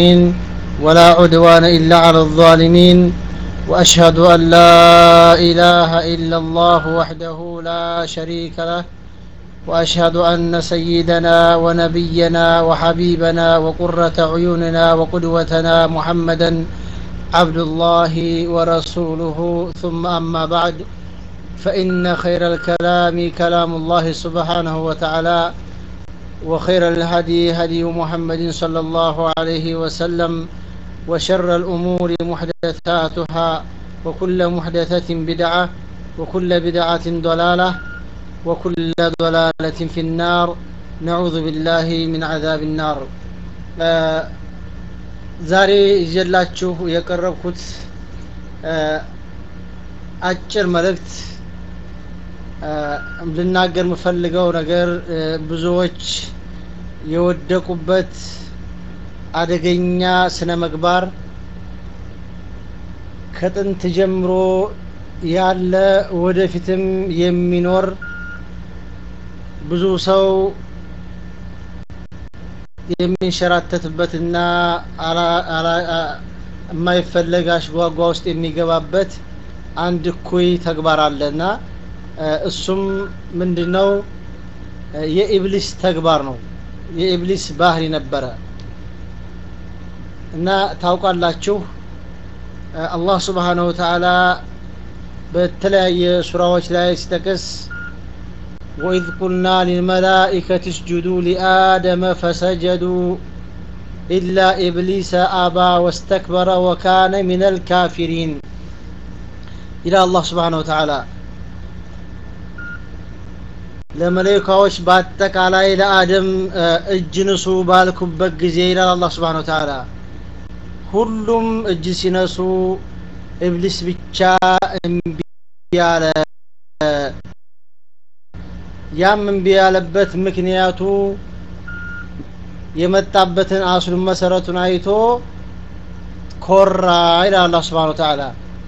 ولا عدوان إلا على الظالمين وأشهد أن لا إله إلا الله وحده لا شريك له وأشهد أن سيدنا ونبينا وحبيبنا وقرة عيوننا وقدوتنا محمدا عبد الله ورسوله ثم أما بعد فإن خير الكلام كلام الله سبحانه وتعالى وخير الهدي هدي محمد صلى الله عليه وسلم وشر الأمور محدثاتها وكل محدثة بدعة وكل بدعة ضلالة وكل ضلالة في النار نعوذ بالله من عذاب النار ዛሬ ይዤላችሁ የቀረብኩት አጭር መልእክት ልናገር የምፈልገው ነገር ብዙዎች የወደቁበት አደገኛ ስነ ምግባር ከጥንት ጀምሮ ያለ ወደፊትም የሚኖር ብዙ ሰው የሚንሸራተትበትና የማይፈለግ አሽጓጓ ውስጥ የሚገባበት አንድ እኩይ ተግባር አለና እሱም ምንድነው የኢብሊስ ተግባር ነው የኢብሊስ ባህሪ ነበረ እና ታውቃላችሁ አላህ ስብሓነሁ ወተዓላ በተለያየ ሱራዎች ላይ ሲጠቅስ وإذ قلنا للملائكة اسجدوا لآدم فسجدوا إلا إبليس أبى واستكبر وكان من الكافرين إلى الله سبحانه وتعالى ለመለይካዎች በአጠቃላይ ለአደም እጅ ንሱ ባልኩበት ጊዜ ይላል አላህ ስብሓን ወተዓላ ሁሉም እጅ ሲነሱ ኢብሊስ ብቻ እምቢ ያለ ያም እምቢ ያለበት ምክንያቱ የመጣበትን አስሉን መሰረቱን አይቶ ኮራ ይላል አላህ ስብሓን ወተዓላ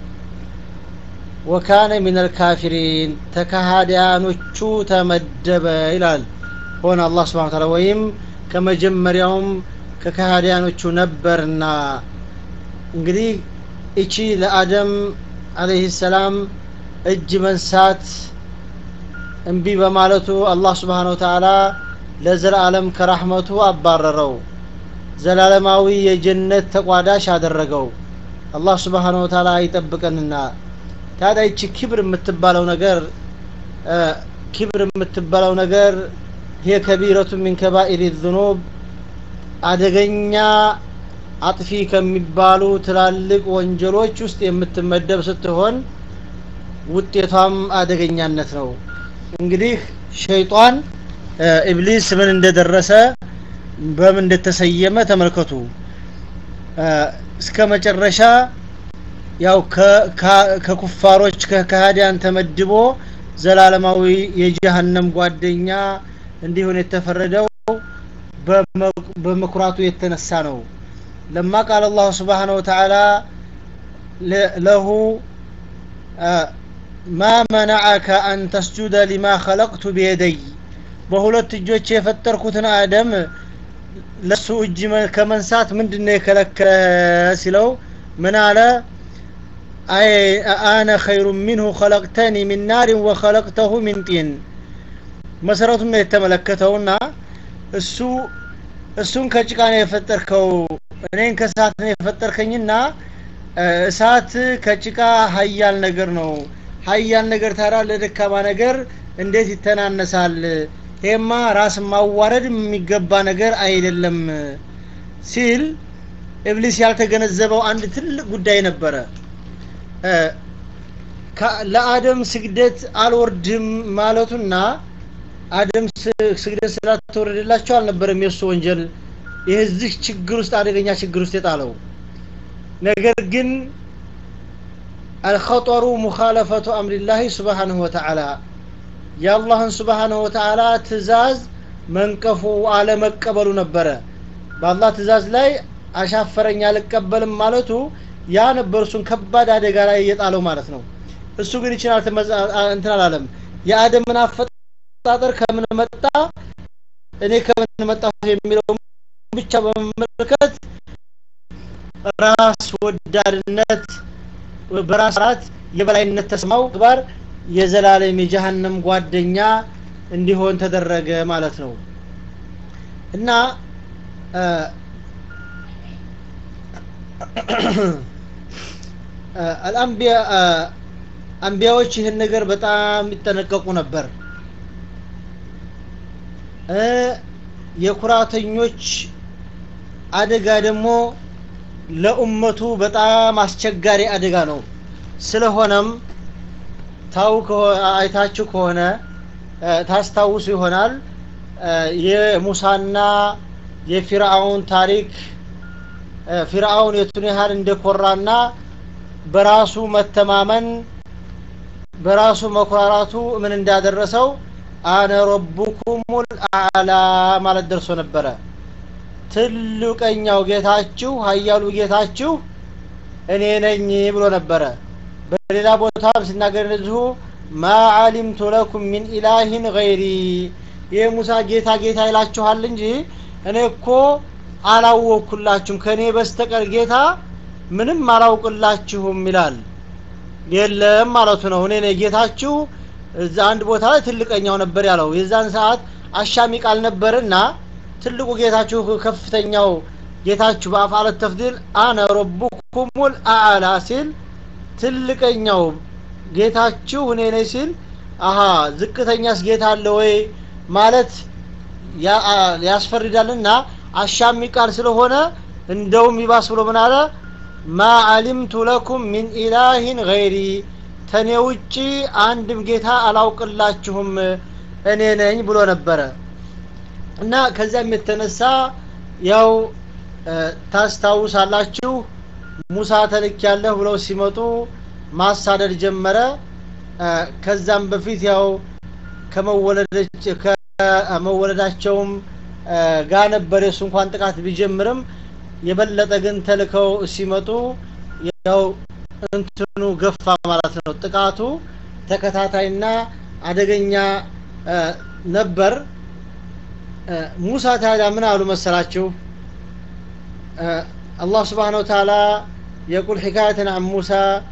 ወካነ ሚን አልካፊሪን ተካሃዲያኖቹ ተመደበ ይላል ሆነ አላህ ስብሓን ታላ ወይም ከመጀመሪያውም ከካሃዲያኖቹ ነበርና እንግዲህ እቺ ለአደም አለይህ ሰላም እጅ መንሳት እምቢ በማለቱ አላህ ስብሓን ወተዓላ ለዘላለም ከራህመቱ አባረረው ዘላለማዊ የጀነት ተቋዳሽ አደረገው አላህ ስብሓን ወተዓላ ይጠብቀንና ታዲያ ይቺ ክብር የምትባለው ነገር ክብር የምትባለው ነገር ይሄ ከቢረቱ ሚን ከባኢር ዝኑብ አደገኛ አጥፊ ከሚባሉ ትላልቅ ወንጀሎች ውስጥ የምትመደብ ስትሆን ውጤቷም አደገኛነት ነው እንግዲህ ሸይጣን ኢብሊስ ምን እንደደረሰ በምን እንደተሰየመ ተመልከቱ እስከ መጨረሻ ያው ከኩፋሮች ከካህዲያን ተመድቦ ዘላለማዊ የጀሃነም ጓደኛ እንዲሆን የተፈረደው በመኩራቱ የተነሳ ነው ለማ ቃል አላሁ ስብሓነሁ ወተዓላ ለሁ ማ መናዐከ አን ተስጁደ ሊማ ኸለቅቱ ቢየደይ በሁለት እጆች የፈጠርኩትን አደም ለሱ እጅ ከመንሳት ምንድነው የከለከለ ሲለው ምን አለ አይ አነ ኸይሩ ሚንሁ ኸለቅተኒ ሚን ናሪን ወኸለቅተሁ ሚን ጢን መሰረቱን ነው የተመለከተውና እሱ እሱን ከጭቃ ነው የፈጠርከው እኔን ከእሳት ነው የፈጠርከኝና እሳት ከጭቃ ሀያል ነገር ነው ሀያል ነገር ታዲያ ለደካማ ነገር እንዴት ይተናነሳል ይሄማ ራስ ማዋረድ የሚገባ ነገር አይደለም ሲል ኢብሊስ ያልተገነዘበው አንድ ትልቅ ጉዳይ ነበረ ለአደም ስግደት አልወርድም ማለቱና አደም ስግደት ስላልተወረደላቸው አልነበረም የእሱ ወንጀል የዚህ ችግር ውስጥ አደገኛ ችግር ውስጥ የጣለው ነገር ግን አልኸጠሩ ሙኻለፈቱ አምሪላህ ስብሓንሁ ወተዓላ የአላህን ስብሓንሁ ወተዓላ ትእዛዝ መንቀፉ አለመቀበሉ ነበረ በአላህ ትእዛዝ ላይ አሻፈረኝ አልቀበልም ማለቱ ያ ነበር እሱን ከባድ አደጋ ላይ እየጣለው ማለት ነው እሱ ግን ይችላል እንትን አላለም የአደምን አፈጣጠር ከምን መጣ እኔ ከምን መጣሁ የሚለው ብቻ በመመልከት ራስ ወዳድነት በራስ ራት የበላይነት ተስማው ግባር የዘላለም የጀሃነም ጓደኛ እንዲሆን ተደረገ ማለት ነው እና አልአንቢያ አንቢያዎች ይህን ነገር በጣም ይጠነቀቁ ነበር የኩራተኞች አደጋ ደግሞ ለኡመቱ በጣም አስቸጋሪ አደጋ ነው ስለሆነም ታው አይታችሁ ከሆነ ታስታውሱ ይሆናል የሙሳና የፊርአውን ታሪክ ፊርአውን የቱን ያህል እንደኮራና በራሱ መተማመን በራሱ መኩራራቱ ምን እንዳደረሰው አነ ረቡኩሙል አዕላ ማለት ደርሶ ነበረ ትልቀኛው ጌታችሁ ሀያሉ ጌታችሁ እኔ ነኝ ብሎ ነበረ በሌላ ቦታም ሲናገር እንደዚሁ ማ አሊምቱ ለኩም ሚን ኢላሂን ገይሪ ይህ ሙሳ ጌታ ጌታ ይላችኋል እንጂ እኔ እኮ አላወቅኩላችሁም ከእኔ በስተቀር ጌታ ምንም አላውቅላችሁም ይላል የለም ማለቱ ነው እኔ ነኝ ጌታችሁ እዛ አንድ ቦታ ላይ ትልቀኛው ነበር ያለው የዛን ሰዓት አሻሚ ቃል ነበርና ትልቁ ጌታችሁ ከፍተኛው ጌታችሁ በአፍዓለት ተፍዲል አነ ረቡኩሙል አዕላ ሲል ትልቀኛው ጌታችሁ እኔ ነኝ ሲል አሀ ዝቅተኛስ ጌታ አለ ወይ ማለት ያስፈርዳልና አሻሚ ቃል ስለሆነ እንደውም ይባስ ብሎ ምን አለ ማ አሊምቱ ለኩም ሚን ኢላሂን ገይሪ ተኔ ውጪ አንድም ጌታ አላውቅላችሁም እኔ ነኝ ብሎ ነበረ እና ከዚያም የተነሳ ያው ታስታውሳላችሁ ሙሳ ተልክ ያለህ ብለው ሲመጡ ማሳደድ ጀመረ ከዛም በፊት ያው ከመወለዳቸውም ጋ ነበር የሱ እንኳን ጥቃት ቢጀምርም የበለጠ ግን ተልከው ሲመጡ ያው እንትኑ ገፋ ማለት ነው ጥቃቱ ተከታታይና አደገኛ ነበር ሙሳ ታዲያ ምን አሉ መሰላችሁ አላህ ስብሓን ወተላ የቁል ሕካየትን አን ሙሳ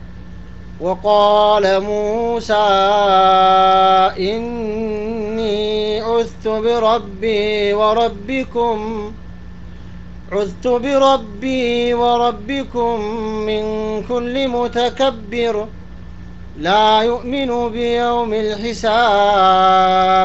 وقال موسى إني عذت بربي وربكم عذت بربي وربكم من كل متكبر لا يؤمن بيوم الحساب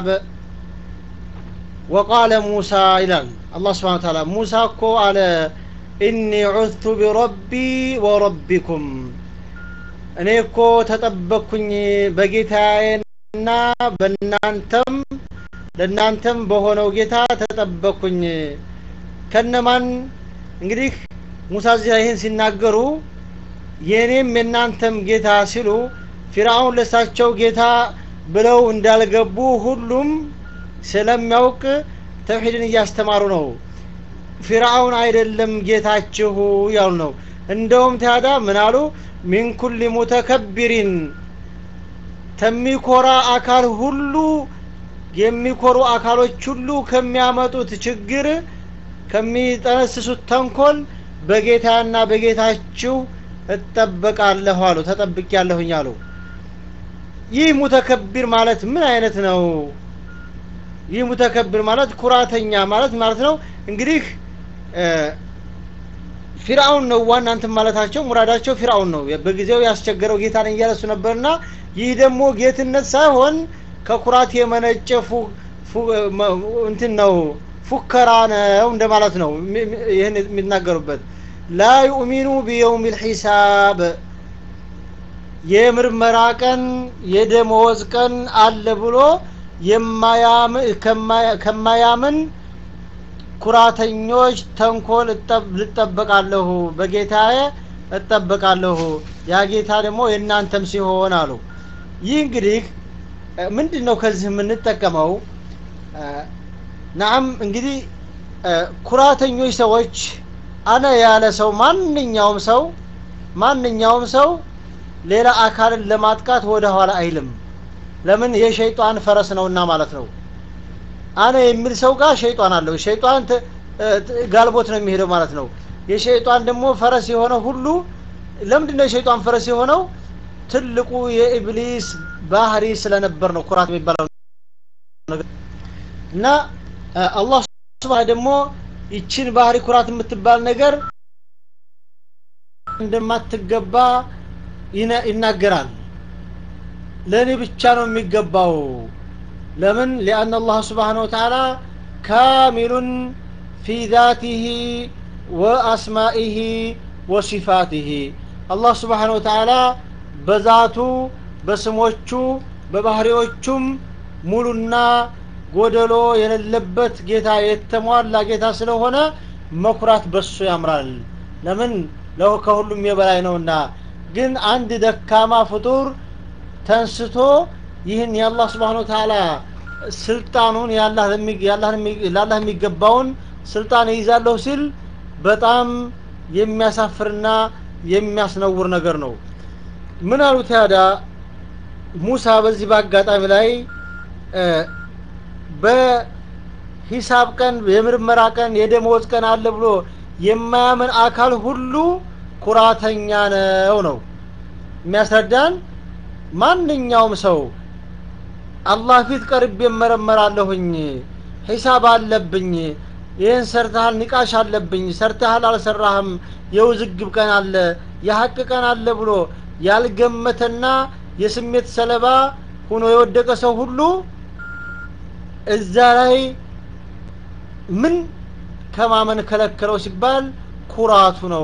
وقال موسى إلى الله سبحانه وتعالى موسى كو على إني عذت بربي وربكم እኔ እኮ ተጠበቅኩኝ በጌታዬና በእናንተም ለእናንተም በሆነው ጌታ ተጠበቅኩኝ ከነማን እንግዲህ ሙሳ እዚህ ይህን ሲናገሩ የእኔም የእናንተም ጌታ ሲሉ ፊርአውን ለሳቸው ጌታ ብለው እንዳልገቡ ሁሉም ስለሚያውቅ ተውሒድን እያስተማሩ ነው ፊርአውን አይደለም ጌታችሁ ያሉ ነው እንደውም ታዳ ምን አሉ ሚን ኩል ሙተከቢሪን ከሚኮራ አካል ሁሉ የሚኮሩ አካሎች ሁሉ ከሚያመጡት ችግር ከሚጠነስሱት ተንኮል በጌታና በጌታችሁ እጠበቃለሁ አሉ ተጠብቅ ያለሁኝ አሉ ይህ ሙተከቢር ማለት ምን አይነት ነው ይህ ሙተከቢር ማለት ኩራተኛ ማለት ማለት ነው እንግዲህ ፊርአውን ነው ዋና እንትን ማለታቸው ሙራዳቸው ፊርአውን ነው በጊዜው ያስቸገረው ጌታ ነኝ እያለሱ ነበርና ይህ ደግሞ ጌትነት ሳይሆን ከኩራት የመነጨ እንትን ነው ፉከራ ነው እንደማለት ነው ይህን የሚናገሩበት ላ ዩእሚኑ ቢየውም ልሒሳብ የምርመራ ቀን የደመወዝ ቀን አለ ብሎ ከማያምን ኩራተኞች ተንኮል ልጠበቃለሁ በጌታዬ እጠበቃለሁ ያ ጌታ ደግሞ የእናንተም ሲሆን አሉ ይህ እንግዲህ ምንድን ነው ከዚህ የምንጠቀመው ናም እንግዲህ ኩራተኞች ሰዎች አነ ያለ ሰው ማንኛውም ሰው ማንኛውም ሰው ሌላ አካልን ለማጥቃት ወደ ኋላ አይልም ለምን የሸይጣን ፈረስ ነውና ማለት ነው አነ የሚል ሰው ጋር ሸይጣን አለው ሸይጣን ጋልቦት ነው የሚሄደው ማለት ነው የሸይጣን ደግሞ ፈረስ የሆነ ሁሉ ለምንድን ነው የሸይጣን ፈረስ የሆነው ትልቁ የኢብሊስ ባህሪ ስለነበር ነው ኩራት የሚባለው ነገር እና አላህ ስብሐ ደግሞ ይችን ባህሪ ኩራት የምትባል ነገር እንደማትገባ ይናገራል ለእኔ ብቻ ነው የሚገባው ለምን ሊአን አላህ ስብሓን ወተዓላ ካሚሉን ፊ ዛቲህ ወአስማኢህ ወሲፋቲህ አላህ ስብሓን ወተዓላ በዛቱ በስሞቹ በባህሪዎቹም ሙሉና ጎደሎ የሌለበት ጌታ የተሟላ ጌታ ስለሆነ መኩራት በሱ ያምራል ለምን ለው ከሁሉም የበላይ ነውና ግን አንድ ደካማ ፍጡር ተንስቶ ይህን የአላህ ስብሓን ተዓላ ስልጣኑን ለአላህ የሚገባውን ስልጣን ይይዛለሁ ሲል በጣም የሚያሳፍርና የሚያስነውር ነገር ነው ምን አሉ ታዲያ ሙሳ በዚህ በአጋጣሚ ላይ በሂሳብ ቀን የምርመራ ቀን የደመወዝ ቀን አለ ብሎ የማያምን አካል ሁሉ ኩራተኛ ነው ነው የሚያስረዳን ማንኛውም ሰው አላህ ፊት ቀርቤ እመረመራለሁኝ ሂሳብ አለብኝ ይህን ሰርተሃል ንቃሽ አለብኝ ሰርተሃል አልሰራህም የውዝግብ ቀን አለ የሀቅ ቀን አለ ብሎ ያልገመተና የስሜት ሰለባ ሁኖ የወደቀ ሰው ሁሉ እዛ ላይ ምን ከማመን ከለከለው ሲባል ኩራቱ ነው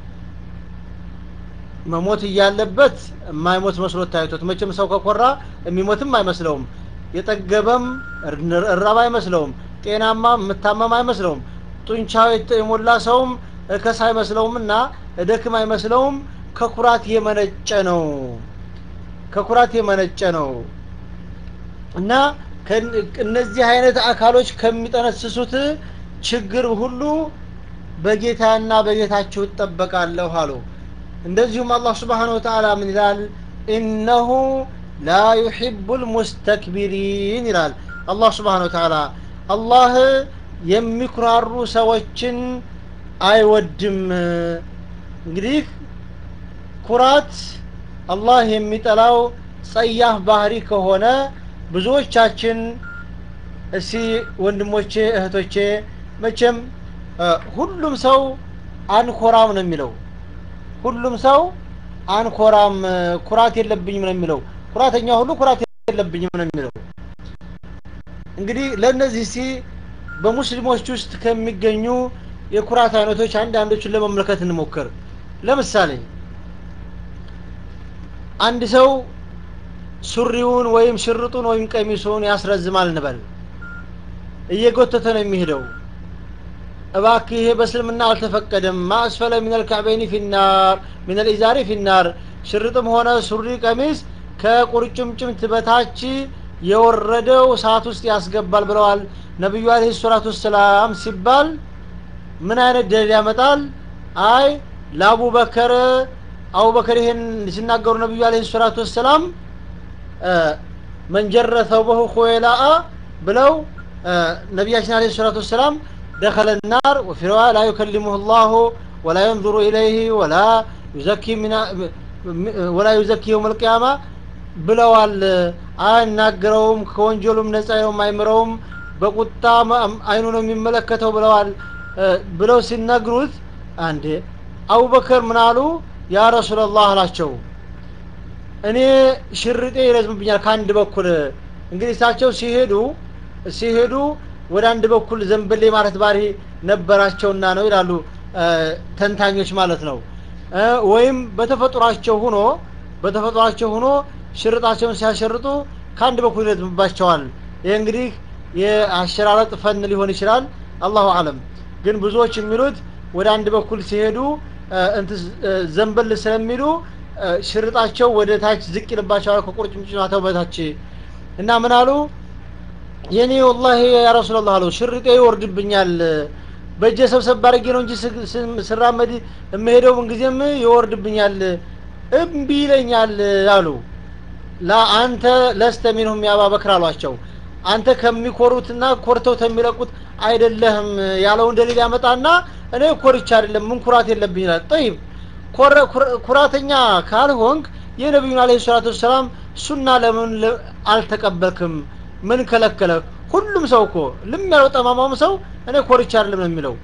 መሞት እያለበት የማይሞት መስሎት ታይቶት መቼም ሰው ከኮራ የሚሞትም አይመስለውም የጠገበም እራብ አይመስለውም ጤናማ የምታመም አይመስለውም ጡንቻው የሞላ ሰውም እከስ አይመስለውም እና እደክም አይመስለውም ከኩራት የመነጨ ነው ከኩራት የመነጨ ነው እና እነዚህ አይነት አካሎች ከሚጠነስሱት ችግር ሁሉ በጌታና በጌታችሁ እጠበቃለሁ አሉ እንደዚሁም አላህ ስብሓን ወተዓላ ምን ይላል ኢነሁ ላ ዩሕቡ ልሙስተክቢሪን ይላል አላህ ስብሓን ወተዓላ አላህ የሚኩራሩ ሰዎችን አይወድም እንግዲህ ኩራት አላህ የሚጠላው ጸያፍ ባህሪ ከሆነ ብዙዎቻችን እስቲ ወንድሞቼ እህቶቼ መቼም ሁሉም ሰው አንኮራም ነው የሚለው ሁሉም ሰው አንኮራም ኩራት የለብኝም ነው የሚለው ኩራተኛ ሁሉ ኩራት የለብኝም ነው የሚለው እንግዲህ ለእነዚህ ሲ በሙስሊሞች ውስጥ ከሚገኙ የኩራት አይነቶች አንዳንዶቹን ለመመልከት እንሞክር ለምሳሌ አንድ ሰው ሱሪውን ወይም ሽርጡን ወይም ቀሚሱን ያስረዝማል እንበል እየጎተተ ነው የሚሄደው እባክህ ይሄ በእስልምና አልተፈቀደም ማእስፈለ ሚነል ካዕበይኒ ፊናር ሚነል ኢዛሪ ፊናር ሽርጥም ሆነ ሱሪ ቀሚስ ከቁርጭምጭምት በታች የወረደው እሳት ውስጥ ያስገባል ብለዋል ነቢዩ አለህ ሰላቱ ወሰላም ሲባል ምን አይነት ደሊል ያመጣል አይ ለአቡበከር አቡበከር ይሄን ሲናገሩ ነቢዩ አለህ ሰላቱ ወሰላም መንጀረ ተውበሁ ኹዌላአ ብለው ነቢያችን አለህ ሰላቱ ወሰላም دخل النار وفي رواية لا يكلمه الله ولا ينظر إليه ولا يزكي من ولا يزكي يوم القيامة ብለዋል አያናግረውም ከወንጀሉም ነጻ የማይምረውም በቁጣ አይኑ ነው የሚመለከተው ብለዋል ብለው ሲነግሩት አንዴ አቡበከር ምን አሉ ያ ረሱላላህ አላቸው እኔ ሽርጤ ይረዝምብኛል ከአንድ በኩል እንግዲህ እሳቸው ሲሄዱ ሲሄዱ ወደ አንድ በኩል ዘንበሌ ማለት ባህሪ ነበራቸውና ነው ይላሉ ተንታኞች ማለት ነው ወይም በተፈጥሯቸው ሁኖ በተፈጥሯቸው ሁኖ ሽርጣቸውን ሲያሸርጡ ከአንድ በኩል ይረዝምባቸዋል ይህ እንግዲህ የአሸራረጥ ፈን ሊሆን ይችላል አላሁ አለም ግን ብዙዎች የሚሉት ወደ አንድ በኩል ሲሄዱ ዘንበል ስለሚሉ ሽርጣቸው ወደ ታች ዝቅ ይልባቸዋል ከቁርጭምጭማተው በታች እና ምን አሉ የኔ ወላሂ ያ ረሱላላህ አሉ ሽርጤ ይወርድብኛል በእጀ ሰብሰብ አድርጌ ነው እንጂ ስራመድ የምሄደው ምንጊዜም ይወርድብኛል እምቢ ይለኛል አሉ ላ አንተ ለስተ ሚንሁም ያባበክር አሏቸው አንተ ከሚኮሩትና ኮርተው ከሚለቁት አይደለህም ያለውን ደሊል ያመጣና እኔ ኮርቻ አይደለም ምን ኩራት የለብኝ ይላል ጠይብ ኩራተኛ ካልሆንክ የነቢዩን አለ ሰላቱ ወሰላም ሱና ለምን አልተቀበልክም ምን ከለከለ ሁሉም ሰው እኮ ልም ያለው ጠማማም ሰው እኔ ኮርቻ አይደለም ነው የሚለው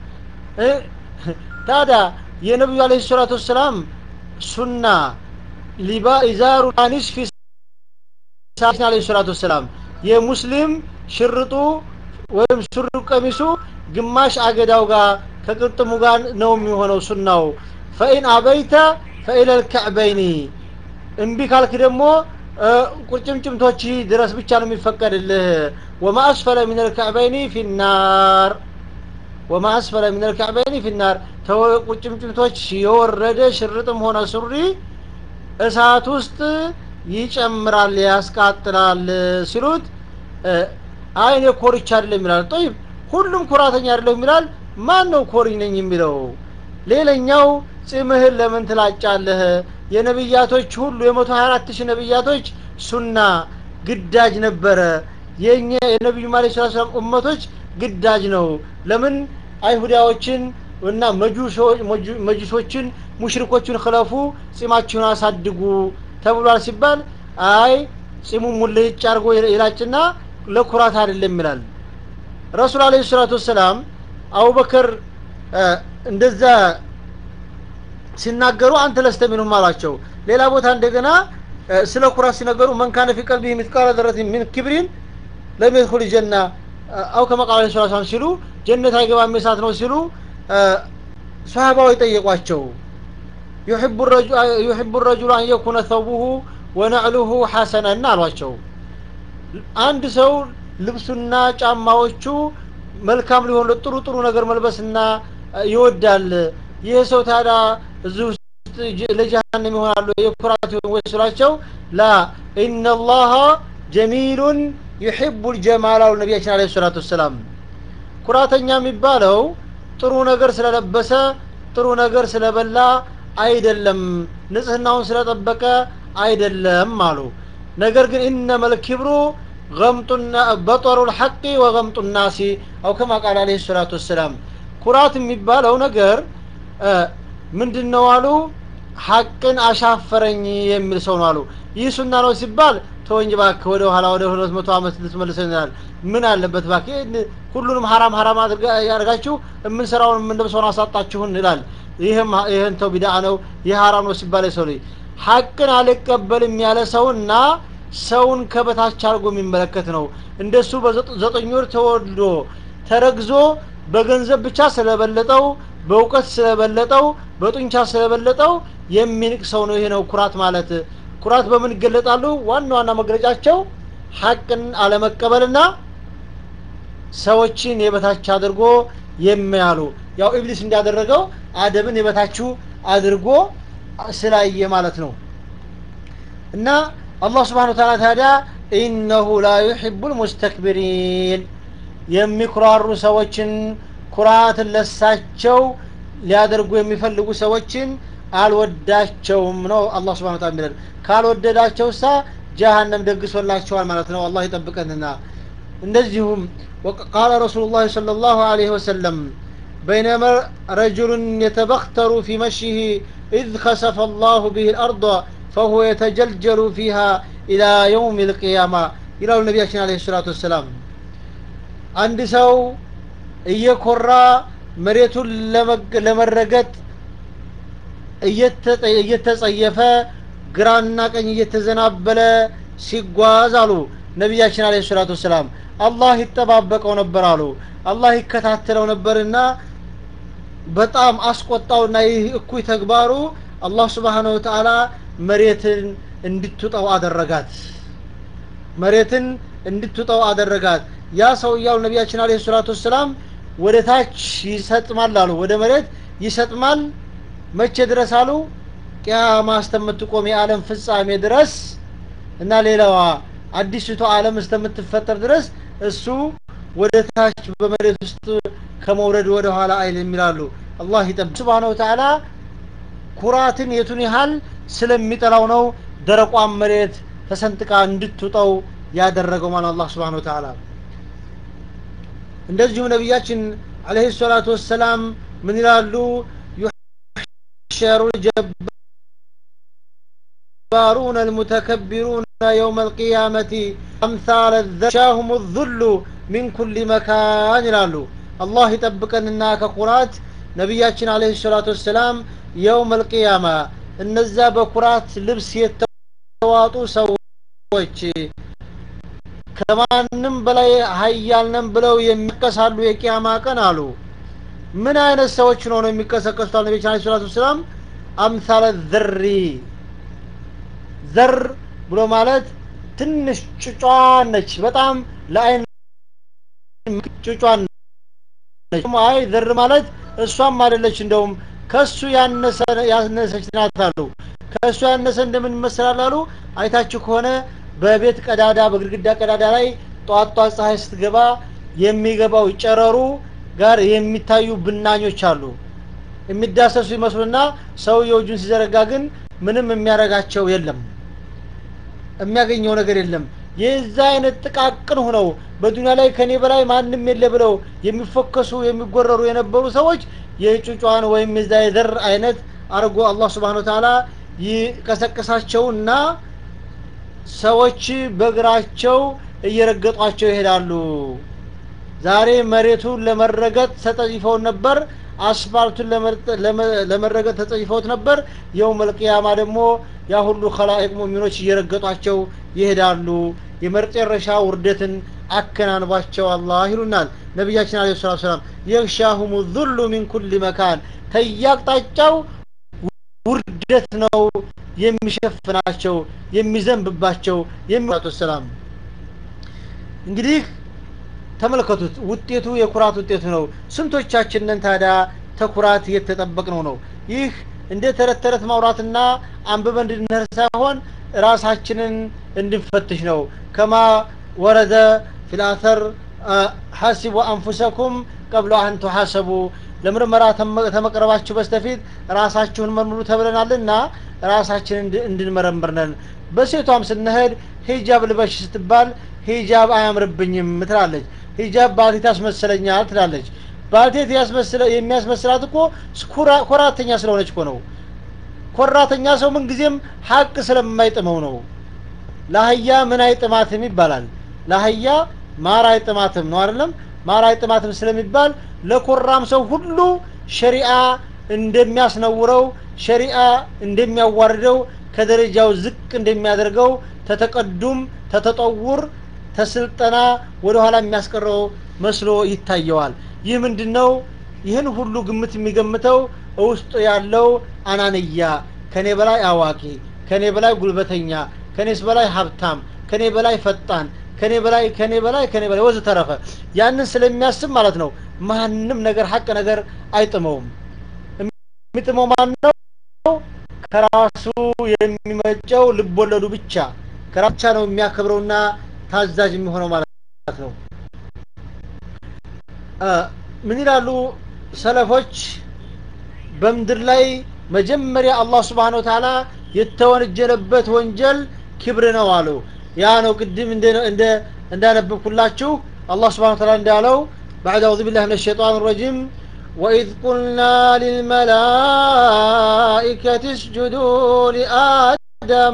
ታዲያ የነቢዩ አለ ሰላቱ ወሰላም ሱና ሊባ ኢዛሩ ኒስፊ ሳችን አለ ሰላቱ ወሰላም የሙስሊም ሽርጡ ወይም ሱሪ ቀሚሱ ግማሽ አገዳው ጋር ከቅርጥሙ ጋር ነው የሚሆነው ሱናው ፈኢን አበይተ ፈኢለ ልከዕበይኒ እምቢ ካልክ ደግሞ ቁርጭምጭምቶች ድረስ ብቻ ነው የሚፈቀድልህ ወማ አስፈለ ምን ልከዕበይኒ ፊናር ወማ አስፈለ ምን ልከዕበይኒ ፊናር ቁርጭምጭምቶች የወረደ ሽርጥም ሆነ ሱሪ እሳት ውስጥ ይጨምራል ያስቃጥላል ሲሉት አይ እኔ ኮርቻ አይደለም ይላል ጠይብ ሁሉም ኩራተኛ አይደለም ይላል ማን ነው ኮሪ ነኝ የሚለው ሌላኛው ጺምህን ለምን ትላጫለህ የነብያቶች ሁሉ የመቶ ሀያ አራት ሺህ ነብያቶች ሱና ግዳጅ ነበረ የኛ የነቢዩ ማለ ስላ ሰላም ኡመቶች ግዳጅ ነው ለምን አይሁዳዎችን እና መጁሶችን ሙሽሪኮችን ክለፉ ጺማችሁን አሳድጉ ተብሏል ሲባል አይ ጺሙን ሙልጭ አድርጎ ይላጭና ለኩራት አይደለም ይላል ረሱል አለ ሰላቱ ወሰላም አቡበከር እንደዛ ሲናገሩ አንተ ለስተ ሚንሁም አሏቸው ሌላ ቦታ እንደገና ስለ ኩራት ሲነገሩ መን ካነ ፊ ቀልቢሂ ሚትቃለ ዘረት ሚን ክብሪን ለም የድኹል ጀና አው ከማ ቃለ ስ ሰላም ሲሉ ጀነት አይገባም እሳት ነው ሲሉ ሰሃባው የጠየቋቸው ዩሕቡ ረጁሉ አን የኩነ ተውቡሁ ወነዕሉሁ ሐሰነና አሏቸው አንድ ሰው ልብሱና ጫማዎቹ መልካም ሊሆን ጥሩ ጥሩ ነገር መልበስና ይወዳል ይህ ሰው ታዲያ እዚህ ውስጥ ለጀሃነም ይሆናሉ የኩራት ወይ ስላቸው ላ ኢነላሃ ጀሚሉን ዩሕቡ ልጀማል አሉ ነቢያችን አለ ሰላቱ ወሰላም ኩራተኛ የሚባለው ጥሩ ነገር ስለለበሰ ጥሩ ነገር ስለበላ አይደለም ንጽህናውን ስለጠበቀ አይደለም አሉ ነገር ግን ኢነመል ኪብሩ ገምጡና በጦሩ ልሐቂ ወገምጡ ናሲ አው ከማ ቃል አለ ሰላቱ ወሰላም ኩራት የሚባለው ነገር ምንድን ነው አሉ ሐቅን አሻፈረኝ የሚል ሰው ነው አሉ ይህ ሱና ነው ሲባል ተወኝ ባክ ወደ ኋላ ወደ ሁለት መቶ ዓመት ልትመልሰናል ምን አለበት ባክ ሁሉንም ሀራም ሀራም ያደርጋችሁ የምንሰራውን የምንለብሰውን አሳጣችሁን ይላል ይህም ይህን ተው ቢዳ ነው ይህ ሀራም ነው ሲባል ሰው ልጅ ሐቅን አልቀበልም ያለ ሰውና ሰውን ከበታች አድርጎ የሚመለከት ነው እንደሱ በዘጠኝ ወር ተወልዶ ተረግዞ በገንዘብ ብቻ ስለበለጠው በእውቀት ስለበለጠው በጡንቻ ስለበለጠው የሚንቅ ሰው ነው ይሄ ነው ኩራት ማለት ኩራት በምን ይገለጣሉ ዋና ዋና መግለጫቸው ሐቅን አለመቀበልና ሰዎችን የበታች አድርጎ የሚያሉ ያው ኢብሊስ እንዳደረገው አደምን የበታችሁ አድርጎ ስላየ ማለት ነው እና አላህ ስብሓን ታላ ታዲያ ኢነሁ ላ ዩሕቡ ልሙስተክቢሪን የሚኩራሩ ሰዎችን ኩራትን ለሳቸው ሊያደርጉ የሚፈልጉ ሰዎችን አልወዳቸውም ነው አላህ ስብሓን ታላ የሚለን ካልወደዳቸው ሳ ጀሃነም ደግሶላቸዋል ማለት ነው አላህ ይጠብቀንና እንደዚሁም ቃለ ረሱሉ ላህ صلى الله عليه وسلم بينما رجل يتبختر في مشيه إذ خسف الله به الأرض فهو يتجلجل فيها إلى يوم القيامة إلى النبي عليه الصلاة والسلام عند سو እየኮራ መሬቱን ለመረገጥ እየተጸየፈ ግራና ቀኝ እየተዘናበለ ሲጓዝ አሉ ነቢያችን አለ ሰላቱ ወሰላም አላህ ይጠባበቀው ነበር አሉ አላህ ይከታተለው ነበርና በጣም አስቆጣውና ይህ እኩይ ተግባሩ አላህ ስብሓነ ወተአላ መሬትን እንድትውጠው አደረጋት መሬትን እንድትውጠው አደረጋት ያ ሰውያው ነቢያችን አለ ሰላቱ ወሰላም ወደ ታች ይሰጥማል አሉ ወደ መሬት ይሰጥማል መቼ ድረስ አሉ ቅያማ እስከምትቆም የዓለም ፍጻሜ ድረስ እና ሌላዋ አዲስቷ ዓለም እስከምትፈጠር ድረስ እሱ ወደ ታች በመሬት ውስጥ ከመውረድ ወደ ኋላ አይል የሚላሉ አላህ ይጠብ ስብሓነሁ ወተዓላ ኩራትን የቱን ያህል ስለሚጠላው ነው ደረቋን መሬት ተሰንጥቃ እንድትውጠው ያደረገው ማለት አላህ ስብሓነሁ ወተዓላ እንደዚሁም ነቢያችን አለህ ሰላቱ ወሰላም ምን ይላሉ يحشر الجبارون المتكبرون يوم القيامة أمثال الذشاهم الذل من كل مكان ይላሉ አላህ ይጠብቀንና ከኩራት ነቢያችን አለህ ሰላቱ ወሰላም የውም አልቅያማ እነዛ በኩራት ልብስ የተዋጡ ሰዎች ከማንም በላይ ሀያል ነን ብለው የሚቀሳሉ የቂያማ ቀን አሉ ምን አይነት ሰዎች ነው ነው የሚቀሰቀሱት አሉ ነቢያችን አለይሂ ሰላቱ ወሰላም አምሳለ ዘሪ ዘር ብሎ ማለት ትንሽ ጭጫን ነች በጣም ለአይን ጭጫን ነች አይ ዘር ማለት እሷም አይደለች እንደውም ከሱ ያነሰ ያነሰች ናት አሉ ከእሱ ያነሰ እንደምን ይመስላል አሉ አይታችሁ ከሆነ በቤት ቀዳዳ በግድግዳ ቀዳዳ ላይ ጧት ጧት ፀሐይ ስትገባ የሚገባው ጨረሩ ጋር የሚታዩ ብናኞች አሉ የሚዳሰሱ ይመስሉና ሰውየው እጁን ሲዘረጋ ግን ምንም የሚያረጋቸው የለም የሚያገኘው ነገር የለም የዛ አይነት ጥቃቅን ሆነው በዱንያ ላይ ከኔ በላይ ማንም የለ ብለው የሚፎከሱ የሚጎረሩ የነበሩ ሰዎች የጩጫን ወይም የዛ የዘር አይነት አድርጎ አላህ ስብሓን ተዓላ ይቀሰቅሳቸውና ሰዎች በእግራቸው እየረገጧቸው ይሄዳሉ ዛሬ መሬቱን ለመረገጥ ተጠይፈው ነበር አስፋልቱን ለመረገጥ ተጠይፈውት ነበር የው መልቅያማ ደግሞ ያ ሁሉ ከላይቅ ሙሚኖች እየረገጧቸው ይሄዳሉ የመጨረሻ ውርደትን አከናንባቸው አላህ ይሉናል ነቢያችን አለ ሰላት ሰላም የግሻሁሙ ዙሉ ሚን ኩል መካን ከያቅጣጫው ውርደት ነው የሚሸፍናቸው የሚዘንብባቸው የሚላቱ ሰላም እንግዲህ ተመልከቱት ውጤቱ የኩራት ውጤቱ ነው ስንቶቻችንን ታዲያ ተኩራት የተጠበቅነው ነው ይህ እንደ ተረት ተረት ማውራትና አንብበን እንድንህር ሳይሆን ራሳችንን እንድንፈትሽ ነው ከማ ወረደ ፊልአተር ሐሲቡ አንፉሰኩም ቀብሎ አን ቱሐሰቡ ለምርመራ ተመቅረባችሁ በስተፊት ራሳችሁን መርምሩ ተብለናልና ራሳችንን እንድንመረምር ነን በሴቷም ስንሄድ ሂጃብ ልበሽ ስትባል ሂጃብ አያምርብኝም ትላለች ሂጃብ ባልቴት ያስመስለኛል ትላለች ባልቴት የሚያስመስላት እኮ ኮራተኛ ስለሆነች እኮ ነው ኮራተኛ ሰው ምን ጊዜም ሀቅ ስለማይጥመው ነው ለአህያ ምን አይጥማትም ይባላል ለአህያ ማር አይጥማትም ነው አይደለም ማር አይጥማትም ስለሚባል ለኮራም ሰው ሁሉ ሸሪአ እንደሚያስነውረው ሸሪአ እንደሚያዋርደው ከደረጃው ዝቅ እንደሚያደርገው ተተቀዱም ተተጠውር ተስልጠና ወደ ኋላ የሚያስቀረው መስሎ ይታየዋል ይህ ምንድን ነው ይህን ሁሉ ግምት የሚገምተው ውስጡ ያለው አናንያ ከኔ በላይ አዋቂ ከኔ በላይ ጉልበተኛ ከኔስ በላይ ሀብታም ከኔ በላይ ፈጣን ከኔ በላይ ከኔ በላይ ከኔ በላይ ወዝ ተረፈ ያንን ስለሚያስብ ማለት ነው ማንም ነገር ሀቅ ነገር አይጥመውም የሚጥመው ማን ነው ከራሱ የሚመጨው ልቦለዱ ብቻ ከራቻ ነው የሚያከብረውና ታዛዥ የሚሆነው ማለት ነው ምን ይላሉ ሰለፎች በምድር ላይ መጀመሪያ አላህ ስብሓን ወተላ የተወነጀለበት ወንጀል ክብር ነው አሉ ያ ነው ቅድም እንዳነበብኩላችሁ አላህ ስብሓን ወተላ እንዳለው بعد أعوذ بالله من الشيطان الرجيم وإذ قلنا للملائكة اسجدوا لآدم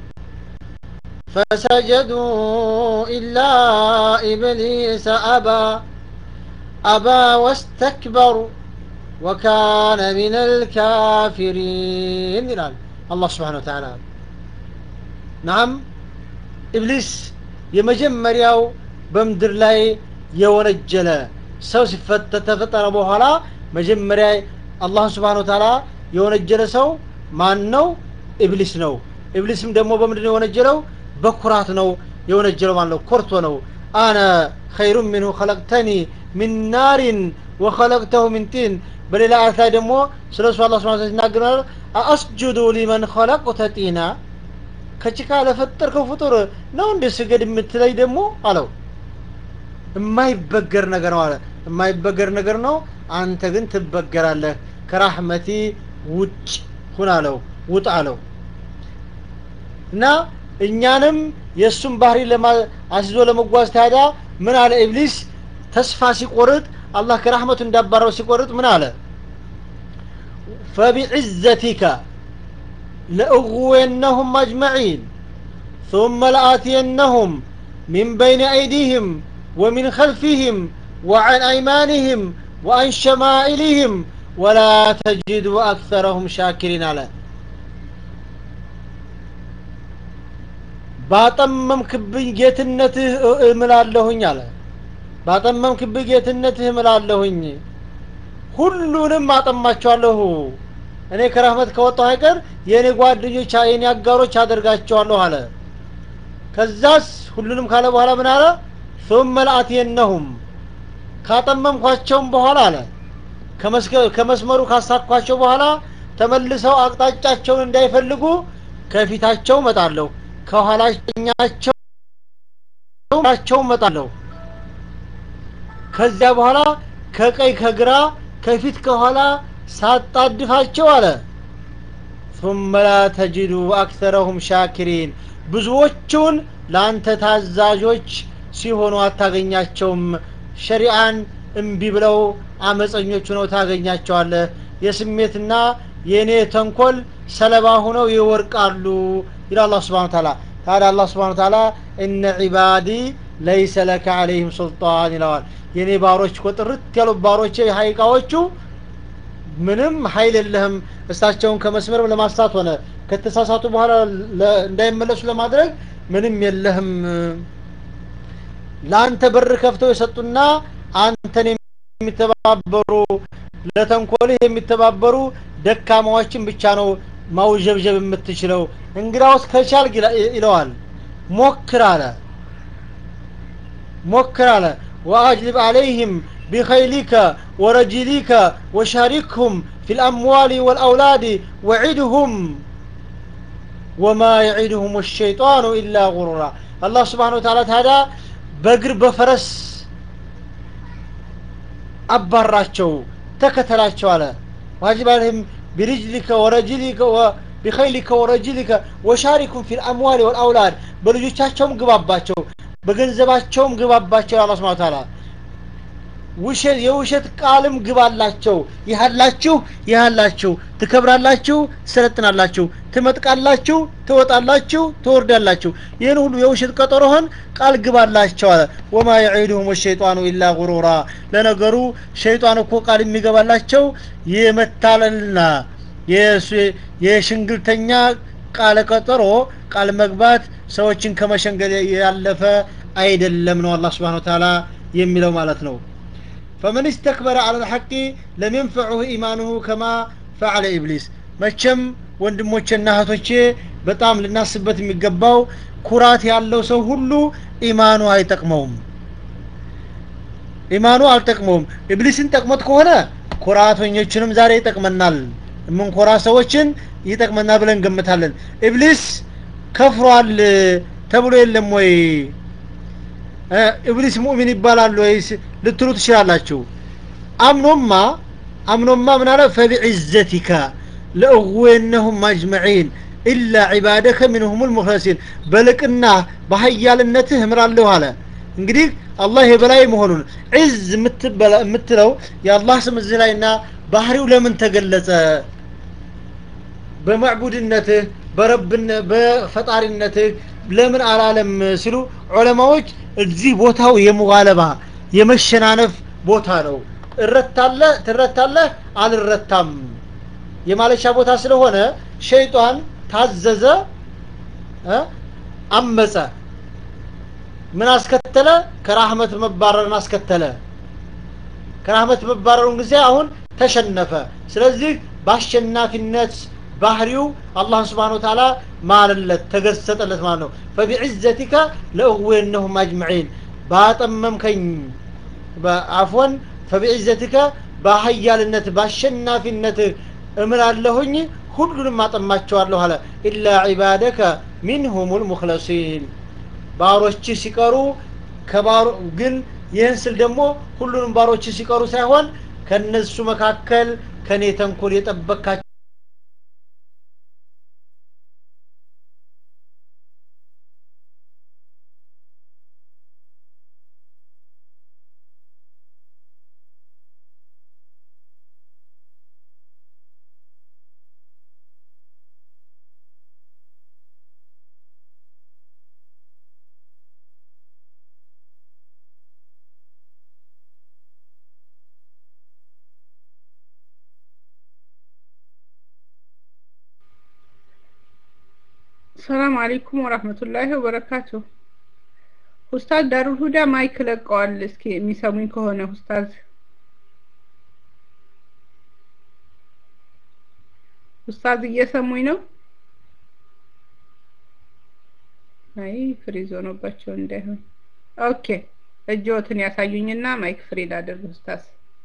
فسجدوا إلا إبليس أبى أبى واستكبر وكان من الكافرين ይላል አላህ ስብሓን ወተላ ናም ኢብሊስ የመጀመሪያው በምድር ላይ የወነጀለ ሰው ተፈጠረ በኋላ መጀመሪያ አላህ ስብሓን ወተላ የወነጀለ ሰው ማን ነው ኢብሊስ ነው ኢብሊስም ደግሞ በምንድን ነው የወነጀለው በኩራት ነው የወነጀለው ማለት ነው ኮርቶ ነው አነ ኸይሩ ሚንሁ ኸለቅተኒ ሚን ናሪን ወኸለቅተሁ ሚን ጢን በሌላ አያት ላይ ደግሞ ስለ እሱ አላ ስብን ሲናገር አአስጁዱ ሊመን ኸለቅተ ጢና ከጭቃ ለፈጠርከው ፍጡር ነው እንደ ስገድ የምትለይ ደግሞ አለው የማይበገር ነገር ነው አለ የማይበገር ነገር ነው አንተ ግን ትበገራለህ ከራህመቲ ውጭ ሁን አለው ውጥ አለው እና እኛንም የእሱን ባህሪ አስይዞ ለመጓዝ ታዲያ ምን አለ ኢብሊስ ተስፋ ሲቆርጥ አላህ ከራህመቱ እንዳባረው ሲቆርጥ ምን አለ فبعزتك لأغوينهم أجمعين ثم لآتينهم من بين أيديهم ومن خلفهم وعن أيمانهم وعن شمائلهم ولا تجد أكثرهم شاكرين على ባጠመምክብኝ ጌትነትህ እምላለሁኝ አለ ባጠመምክብኝ ጌትነትህ እምላለሁኝ ሁሉንም አጠማቸዋለሁ እኔ ከረህመት ከወጣሁ አይቀር የእኔ ጓደኞች የእኔ አጋሮች አደርጋቸዋለሁ አለ ከዛስ ሁሉንም ካለ በኋላ ምን አለ ثم لآتينهم ካጠመምኳቸውም በኋላ አለ ከመስመሩ ካሳኳቸው በኋላ ተመልሰው አቅጣጫቸውን እንዳይፈልጉ ከፊታቸው መጣለሁ ከኋላኛቸው መጣለሁ ከዚያ በኋላ ከቀይ ከግራ ከፊት ከኋላ ሳጣድፋቸው አለ ثم لا تجد أكثرهم شاكرين ብዙዎቹን ለአንተ ታዛዦች ሲሆኑ አታገኛቸውም ሸሪአን እምቢ ብለው አመፀኞች ሆነው ታገኛቸዋለህ የስሜትና የእኔ ተንኮል ሰለባ ሆነው ይወርቃሉ ይላል አላህ ስብሓን ታላ ታዲያ አላህ ስብሓን ታላ እነ ዒባዲ ለይሰ ለከ አለይህም ሱልጣን ይለዋል የእኔ ባሮች እኮ ጥርት ያሉ ባሮቼ ሀይቃዎቹ ምንም ሀይል የለህም እሳቸውን ከመስመር ለማስታት ሆነ ከተሳሳቱ በኋላ እንዳይመለሱ ለማድረግ ምንም የለህም ለአንተ በር ከፍተው የሰጡና አንተን የሚተባበሩ ለተንኮልህ የሚተባበሩ ደካማዎችን ብቻ ነው ማውጀብጀብ የምትችለው እንግዳውስ ከቻል ይለዋል ሞክር አለ ሞክር አለ ወአጅልብ አለይህም بخيلك ورجلك وشاركهم في الأموال والأولاد وعدهم وما يعدهم الشيطان إلا غرورا الله سبحانه وتعالى هذا بقر بفرس أبراቸው ተከተላቸው አለ واجب عليهم برجلك ورجلك وبخيلك ورجلك وشاركهم في الأموال والأولاد በልጆቻቸውም ግባባቸው በገንዘባቸውም ግባባቸው አላህ ስብሐ ወተዓላ ውሸት የውሸት ቃልም ግባላቸው ይሃላችሁ ይሃላችሁ ትከብራላችሁ ትሰለጥናላችሁ ትመጥቃላችሁ ትወጣላችሁ ትወርዳላችሁ ይህን ሁሉ የውሸት ቀጠሮህን ቃል ግባላቸው አለ ወማ የዒዱሁም ሸይጣኑ ኢላ ጉሩራ ለነገሩ ሸይጣን እኮ ቃል የሚገባላቸው የመታለልና የሽንግልተኛ ቃለ ቀጠሮ ቃል መግባት ሰዎችን ከመሸንገል ያለፈ አይደለም ነው አላህ ስብሓን ተዓላ የሚለው ማለት ነው فمن استكبر على الحق لم ينفعه إيمانه كما فعل إبليس መቼም ወንድሞቼና እህቶቼ በጣም ልናስበት የሚገባው ኩራት ያለው ሰው ሁሉ ኢማኑ አይጠቅመውም ኢማኑ አልጠቅመውም ኢብሊስን ጠቅሞት ከሆነ ኩራተኞችንም ዛሬ ይጠቅመናል የምንኮራ ሰዎችን ይጠቅመናል ብለን እንገምታለን ኢብሊስ ከፍሯል ተብሎ የለም ወይ ኢብሊስ ሙእሚን ይባላል ወይስ ልትሉ ትችላላችሁ አምኖማ አምኖማ ምን አለ ፈቢዕዘቲካ ለእዌነሁም አጅመዒን ኢላ ዒባደከ ሚንሁም ልሙክለሲን በልቅና በሀያልነትህ እምራለሁ አለ እንግዲህ አላህ የበላይ መሆኑን ዒዝ የምትለው የአላህ ስም እዚህ ላይና ባህሪው ለምን ተገለጸ በማዕቡድነትህ በፈጣሪነትህ ለምን አላለም ሲሉ ዑለማዎች እዚህ ቦታው የሙጋለባ የመሸናነፍ ቦታ ነው እረታለህ ትረታለህ አልረታም የማለሻ ቦታ ስለሆነ ሸይጣን ታዘዘ አመፀ ምን አስከተለ ከራህመት መባረርን አስከተለ ከራህመት መባረሩን ጊዜ አሁን ተሸነፈ ስለዚህ በአሸናፊነት ባህሪው አላህ ስብሓን ወተዓላ ማለለት ተገሰጠለት ማለት ነው ፈቢዕዘቲከ ለእዌነሁም አጅመዒን ባጠመምከኝ አፎን ፈቢዕዘቲከ በሀያልነት በአሸናፊነት እምላለሁኝ ሁሉንም አጠማቸዋለሁ አለ ኢላ ዒባደከ ሚንሁም ልሙክለሲን ባሮች ሲቀሩ ከባሮ ግን ይህን ስል ደግሞ ሁሉንም ባሮች ሲቀሩ ሳይሆን ከነሱ መካከል ከኔ ተንኮል የጠበካቸው ሰላም አለይኩም ወራህመቱላሂ ወበረካቱ። ኡስታዝ ዳሩል ሁዳ ማይክ ለቀዋል። እስኪ የሚሰሙኝ ከሆነ ኡስታዝ ኡስታዝ እየሰሙኝ ነው? አይ ፍሪዝ ሆኖባቸው እንዳይሆን። ኦኬ እጅዎትን ያሳዩኝና ማይክ ፍሪ ላድርግ ኡስታዝ።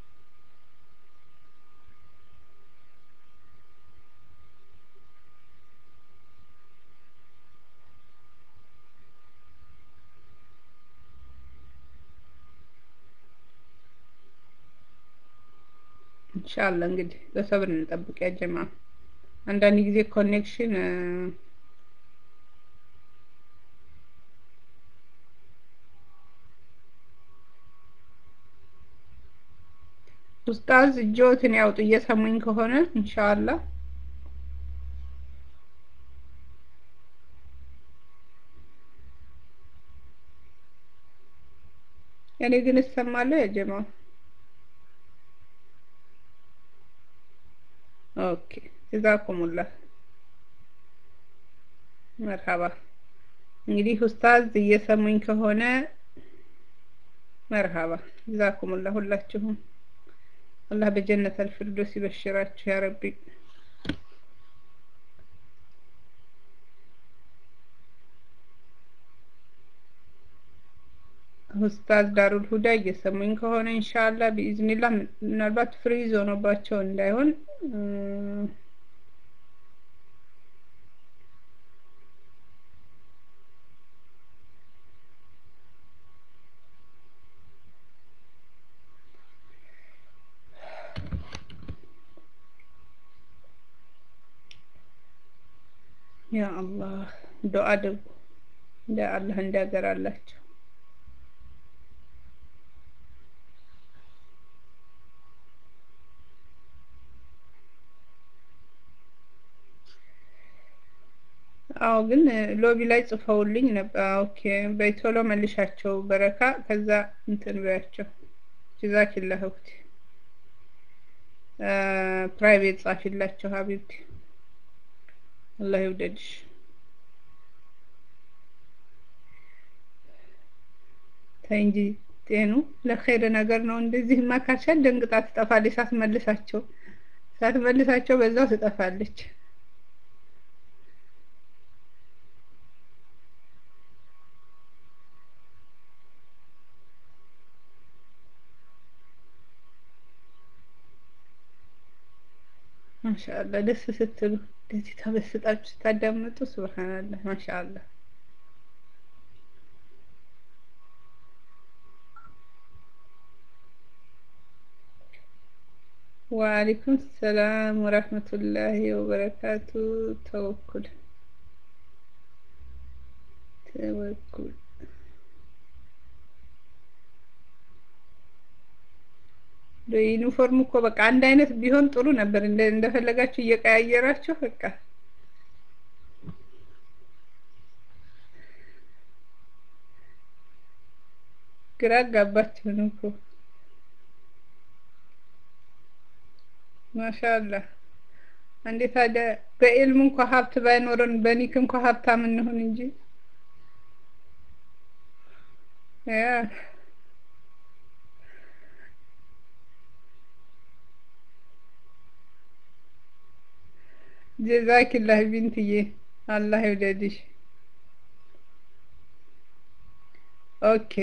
ኢንሻአላህ እንግዲህ በሰብር እንጠብቅ ያ ጀማ። አንዳንድ ጊዜ ኮኔክሽን ኡስታዝ እጆትን ያውጡ እየሰሙኝ ከሆነ ኢንሻአላህ እኔ ግን እሰማለሁ ያ ጀማ። ኦኬ ጀዛኩሙላህ መርሃባ። እንግዲህ ኡስታዝ እየሰሙኝ ከሆነ መርሃባ ጀዛኩሙላህ ሁላችሁም። አላህ በጀነት አልፊርዶስ ይበሽራችሁ ያ ረቢ። ኡስታዝ ዳሩል ሁዳ እየሰሙኝ ከሆነ ኢንሻአላህ ቢኢዝኒላህ ምናልባት ፍሪዝ ሆኖባቸው እንዳይሆን ያ አላህ ዱዓ አድርጉ እንደ አላህ እንዲያገራላቸው አዎ ግን ሎቢ ላይ ጽፈውልኝ ነበር። ኦኬ በቶሎ መልሻቸው በረካ። ከዛ እንትን በያቸው ጀዛኪላህ እህቴ ፕራይቬት ጻፊላቸው ሀቢብቲ አላህ ይውደድሽ። ተይ እንጂ ጤኑ ለኸይር ነገር ነው። እንደዚህ ማካሻል ደንግጣ ትጠፋለች። ሳትመልሳቸው ሳትመልሳቸው በዛው ትጠፋለች። ማሻአላ ደስ ስትሉ እንደዚህ ተበስጣችሁ ስታዳምጡ ሱብሃንአላህ ማሻአላ ወአለይኩም ሰላም ወራህመቱላሂ ወበረካቱ ተወኩል ተወኩል ዩኒፎርም እኮ በቃ አንድ አይነት ቢሆን ጥሩ ነበር። እንደ እንደፈለጋችሁ እየቀያየራችሁ በቃ ግራ አጋባችሁን እኮ ማሻአላህ። እንዴ ታዲያ በኢልም እንኳ ሀብት ባይኖረን በኒክ እንኳ ሀብታም እንሆን እንጂ ያ ጀዛኪላህ ቢንትዬ አላህ ይውደድሽ። ኦኬ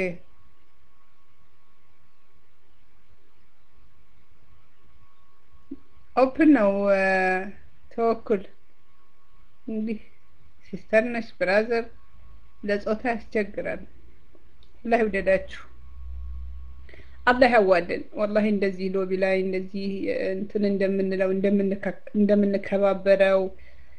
ኦፕን ነው ተወኩል። እንግዲህ ሲስተር ነሽ ብራዘር ለጾታ ያስቸግራል። አላህ ይውደዳችሁ። አላህ ያዋደን። ወላሂ እንደዚህ ሎቢ ላይ እንደዚህ እንትን እንደምንለው እንደምንከባበረው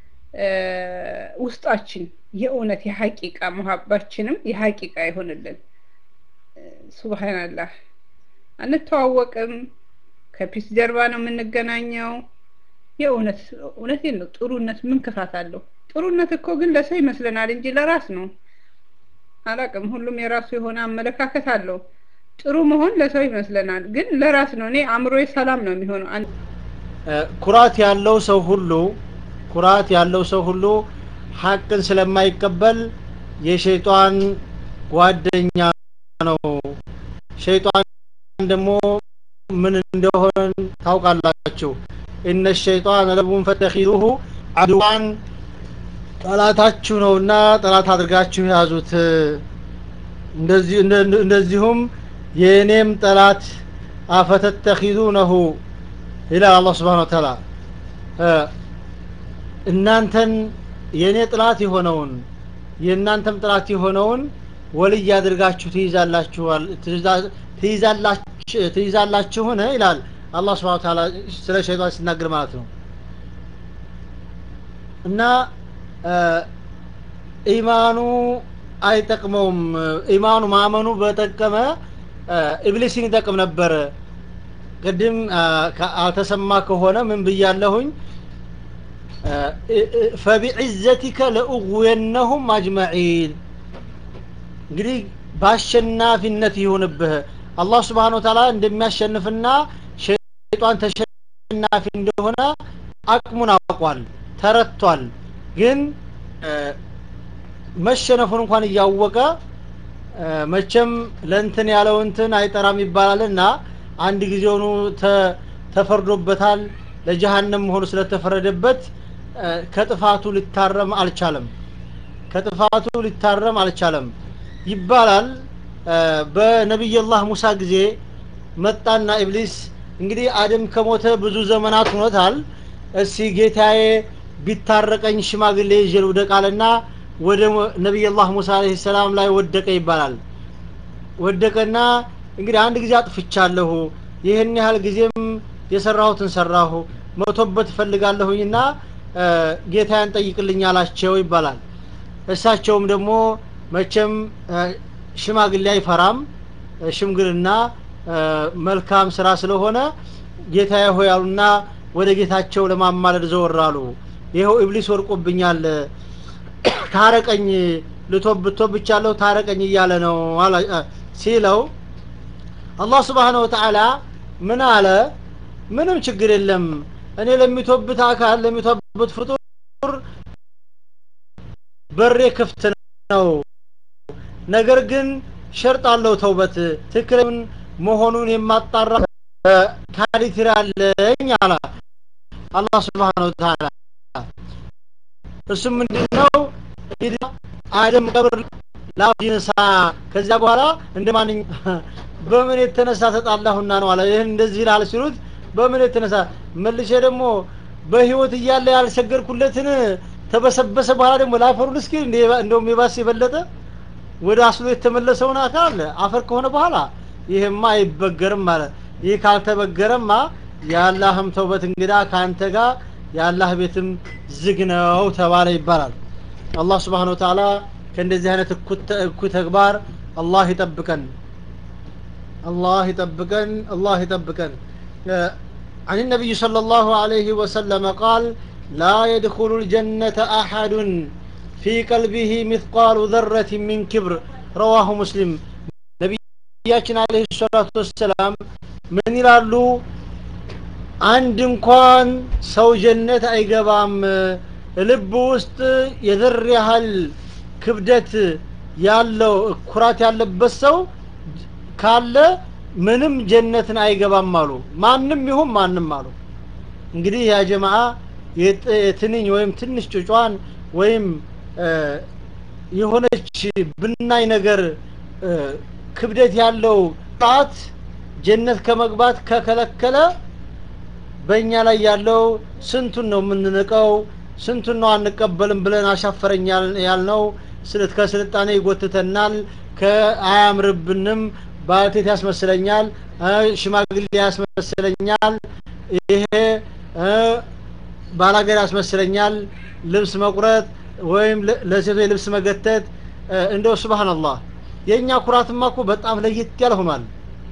ውስጣችን የእውነት የሐቂቃ መሀባችንም የሐቂቃ ይሆንልን። ሱብሃንአላህ አንተዋወቅም፣ ከፒስ ጀርባ ነው የምንገናኘው። የእውነት እውነቴን ነው። ጥሩነት ምን ክፋት አለው? ጥሩነት እኮ ግን ለሰው ይመስለናል እንጂ ለራስ ነው። አላቅም። ሁሉም የራሱ የሆነ አመለካከት አለው። ጥሩ መሆን ለሰው ይመስለናል፣ ግን ለራስ ነው። እኔ አእምሮዬ ሰላም ነው የሚሆነው። ኩራት ያለው ሰው ሁሉ ኩራት ያለው ሰው ሁሉ ሐቅን ስለማይቀበል የሸይጣን ጓደኛ ነው ሸይጣን ደግሞ ምን እንደሆነ ታውቃላችሁ እነ ሸይጣን ለቡን ፈተኺዙሁ አድዋን ጠላታችሁ ነውና ጠላት አድርጋችሁ ያዙት እንደዚህ እንደዚሁም የእኔም ጠላት አፈተተኺዙነሁ ይላል አላህ ስብሓን ወተዓላ እናንተን የእኔ ጥላት የሆነውን የእናንተም ጥላት የሆነውን ወልይ አድርጋችሁ ትይዛላችኋል ትይዛላችሁን ይላል አላህ ስብሓን ተዓላ ስለ ሸይጣን ሲናገር ማለት ነው እና ኢማኑ አይጠቅመውም ኢማኑ ማመኑ በጠቀመ ኢብሊስን ይጠቅም ነበር ቅድም አልተሰማ ከሆነ ምን ብያለሁኝ ፈቢዕዘቲከ ለእጉየነሁም አጅመዒን እንግዲህ በአሸናፊነት ይሁንብህ አላህ ስብሓን ወተዓላ እንደሚያሸንፍና ሸይጣን ተሸናፊ እንደሆነ አቅሙን አውቋል ተረቷል ግን መሸነፉን እንኳን እያወቀ መቼም ለእንትን ያለው እንትን አይጠራም ይባላልና አንድ ጊዜውኑ ተፈርዶበታል ለጀሃነም መሆኑ ስለተፈረደበት ከጥፋቱ ሊታረም አልቻለም ከጥፋቱ ሊታረም አልቻለም ይባላል በነቢይላህ ሙሳ ጊዜ መጣና ኢብሊስ እንግዲህ አደም ከሞተ ብዙ ዘመናት ሆኖታል እስቲ ጌታዬ ቢታረቀኝ ሽማግሌ ይዤ ልውደቃልና ወደ ነቢይላህ ሙሳ አለህ ሰላም ላይ ወደቀ ይባላል ወደቀና እንግዲህ አንድ ጊዜ አጥፍቻለሁ ይህን ያህል ጊዜም የሰራሁትን ሰራሁ መቶበት እፈልጋለሁኝና ጌታያን ጠይቅልኝ አላቸው ይባላል እሳቸውም ደግሞ መቼም ሽማግሌ አይፈራም ሽምግልና መልካም ስራ ስለሆነ ጌታዬ ሆይ አሉና ወደ ጌታቸው ለማማለድ ዘወራሉ ይኸው ኢብሊስ ወርቆብኛል ታረቀኝ ልቶብቶብቻለሁ ታረቀኝ እያለ ነው ሲለው አላህ ስብሓን ወተዓላ ምን አለ ምንም ችግር የለም እኔ ለሚቶብት አካል ለሚቶብት ፍጡር በሬ ክፍት ነው ነገር ግን ሸርጥ አለው ተውበት ትክክለኛ መሆኑን የማጣራ ካሪትር አለኝ አለ አላህ ስብሓን ወተዓላ እሱም ምንድነው አደም ቀብር ላዲንሳ ከዚያ በኋላ እንደ ማንኛ በምን የተነሳ ተጣላሁና ነው አለ ይህን እንደዚህ ይላል ሲሉት በምን የተነሳ መልሼ ደግሞ በህይወት እያለ ያልሰገድኩለትን ተበሰበሰ በኋላ ደግሞ ላፈሩን እስኪ እንደውም የባስ የበለጠ ወደ አስሎ የተመለሰውን አካል አፈር ከሆነ በኋላ ይህማ አይበገርም ማለት ይህ ካልተበገረማ የአላህም ተውበት እንግዳ ከአንተ ጋር የአላህ ቤትም ዝግ ነው ተባለ ይባላል አላህ ስብሓን ወተዓላ ከእንደዚህ አይነት እኩይ ተግባር አላህ ይጠብቀን አላህ ይጠብቀን አላህ ይጠብቀን عن النبي صلى الله عليه وسلم قال لا يدخل الجنة أحد في قلبه مثقال ذرة من كبر رواه مسلم ነቢያችን አለህ ሰላቱ ወሰላም ምን ይላሉ አንድ እንኳን ሰው ጀነት አይገባም ልብ ውስጥ የዘር ያህል ክብደት ያለው ኩራት ያለበት ሰው ካለ ምንም ጀነትን አይገባም አሉ ማንም ይሁን ማንም አሉ እንግዲህ ያ ጀማዓ የትንኝ ወይም ትንሽ ጩጯን ወይም የሆነች ብናይ ነገር ክብደት ያለው ጣት ጀነት ከመግባት ከከለከለ በእኛ ላይ ያለው ስንቱን ነው የምንንቀው ስንቱን ነው አንቀበልም ብለን አሻፈረኝ ያልነው ስልት ከስልጣኔ ይጎትተናል ከአያምርብንም ባልቴት ያስመስለኛል ሽማግሌ ያስመስለኛል ይሄ ባላገር ያስመስለኛል ልብስ መቁረጥ ወይም ለሴቶች ልብስ መገተት እንደው ስብሓንላህ የእኛ ኩራትማ እኮ በጣም ለየት ያለ ሆኗል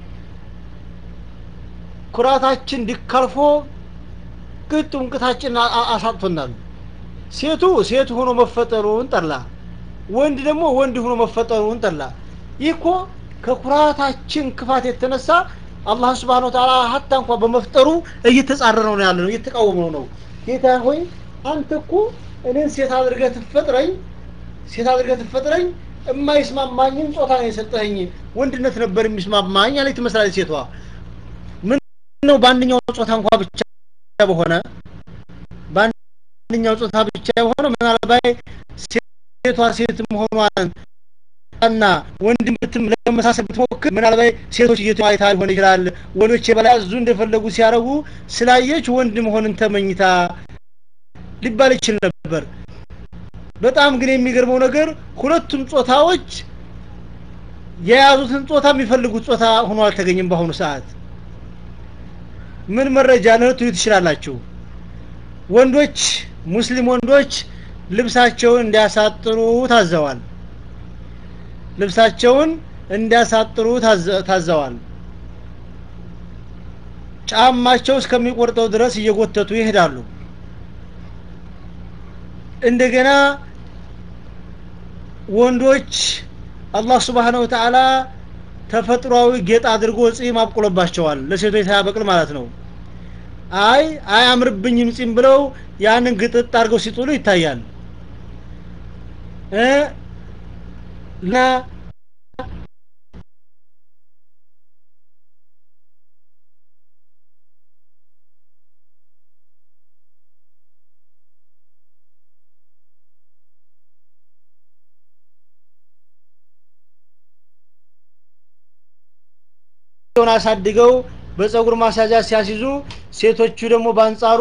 ኩራታችን ዲካልፎ ቅጡ እንቅታችን አሳጥቶናል ሴቱ ሴት ሆኖ መፈጠሩን ጠላ ወንድ ደግሞ ወንድ ሆኖ መፈጠሩን ጠላ ይህ እኮ ከኩራታችን ክፋት የተነሳ አላህ ስብሓን ወተዓላ ሀታ እንኳ በመፍጠሩ እየተጻረረው ነው ያለ ነው እየተቃወመው ነው ጌታ ሆይ አንተ እኮ እኔን ሴት አድርገህ ትፈጥረኝ ሴት አድርገህ ትፈጥረኝ የማይስማማኝን ጾታ ነው የሰጠኸኝ ወንድነት ነበር የሚስማማኝ አለች ትመስላለች ሴቷ ምን ነው በአንደኛው ጾታ እንኳ ብቻ በሆነ በአንደኛው ጾታ ብቻ የሆነ ምናልባት ሴቷ ሴት መሆኗን እና ወንድም ብትም ለመሳሰል ብትሞክር ምናልባት ሴቶች እየተዋይታ ሊሆን ይችላል ወንዶች የበላይ አዙ እንደፈለጉ ሲያረጉ ስላየች ወንድ መሆንን ተመኝታ ሊባል ይችል ነበር በጣም ግን የሚገርመው ነገር ሁለቱም ጾታዎች የያዙትን ጾታ የሚፈልጉት ጾታ ሆኖ አልተገኘም በአሁኑ ሰዓት ምን መረጃ ልትዩ ትችላላችሁ ወንዶች ሙስሊም ወንዶች ልብሳቸውን እንዲያሳጥሩ ታዘዋል ልብሳቸውን እንዲያሳጥሩ ታዘዋል ጫማቸው እስከሚቆርጠው ድረስ እየጎተቱ ይሄዳሉ እንደገና ወንዶች አላህ ስብሓነሁ ወተዓላ ተፈጥሯዊ ጌጥ አድርጎ ጺም አብቁሎባቸዋል ለሴቶች ሳያበቅል ማለት ነው አይ አያምርብኝም ጺም ብለው ያንን ግጥጥ አድርገው ሲጥሉ ይታያል እና ሆን አሳድገው በፀጉር ማስያዣ ሲያስይዙ ሴቶቹ ደግሞ በአንጻሩ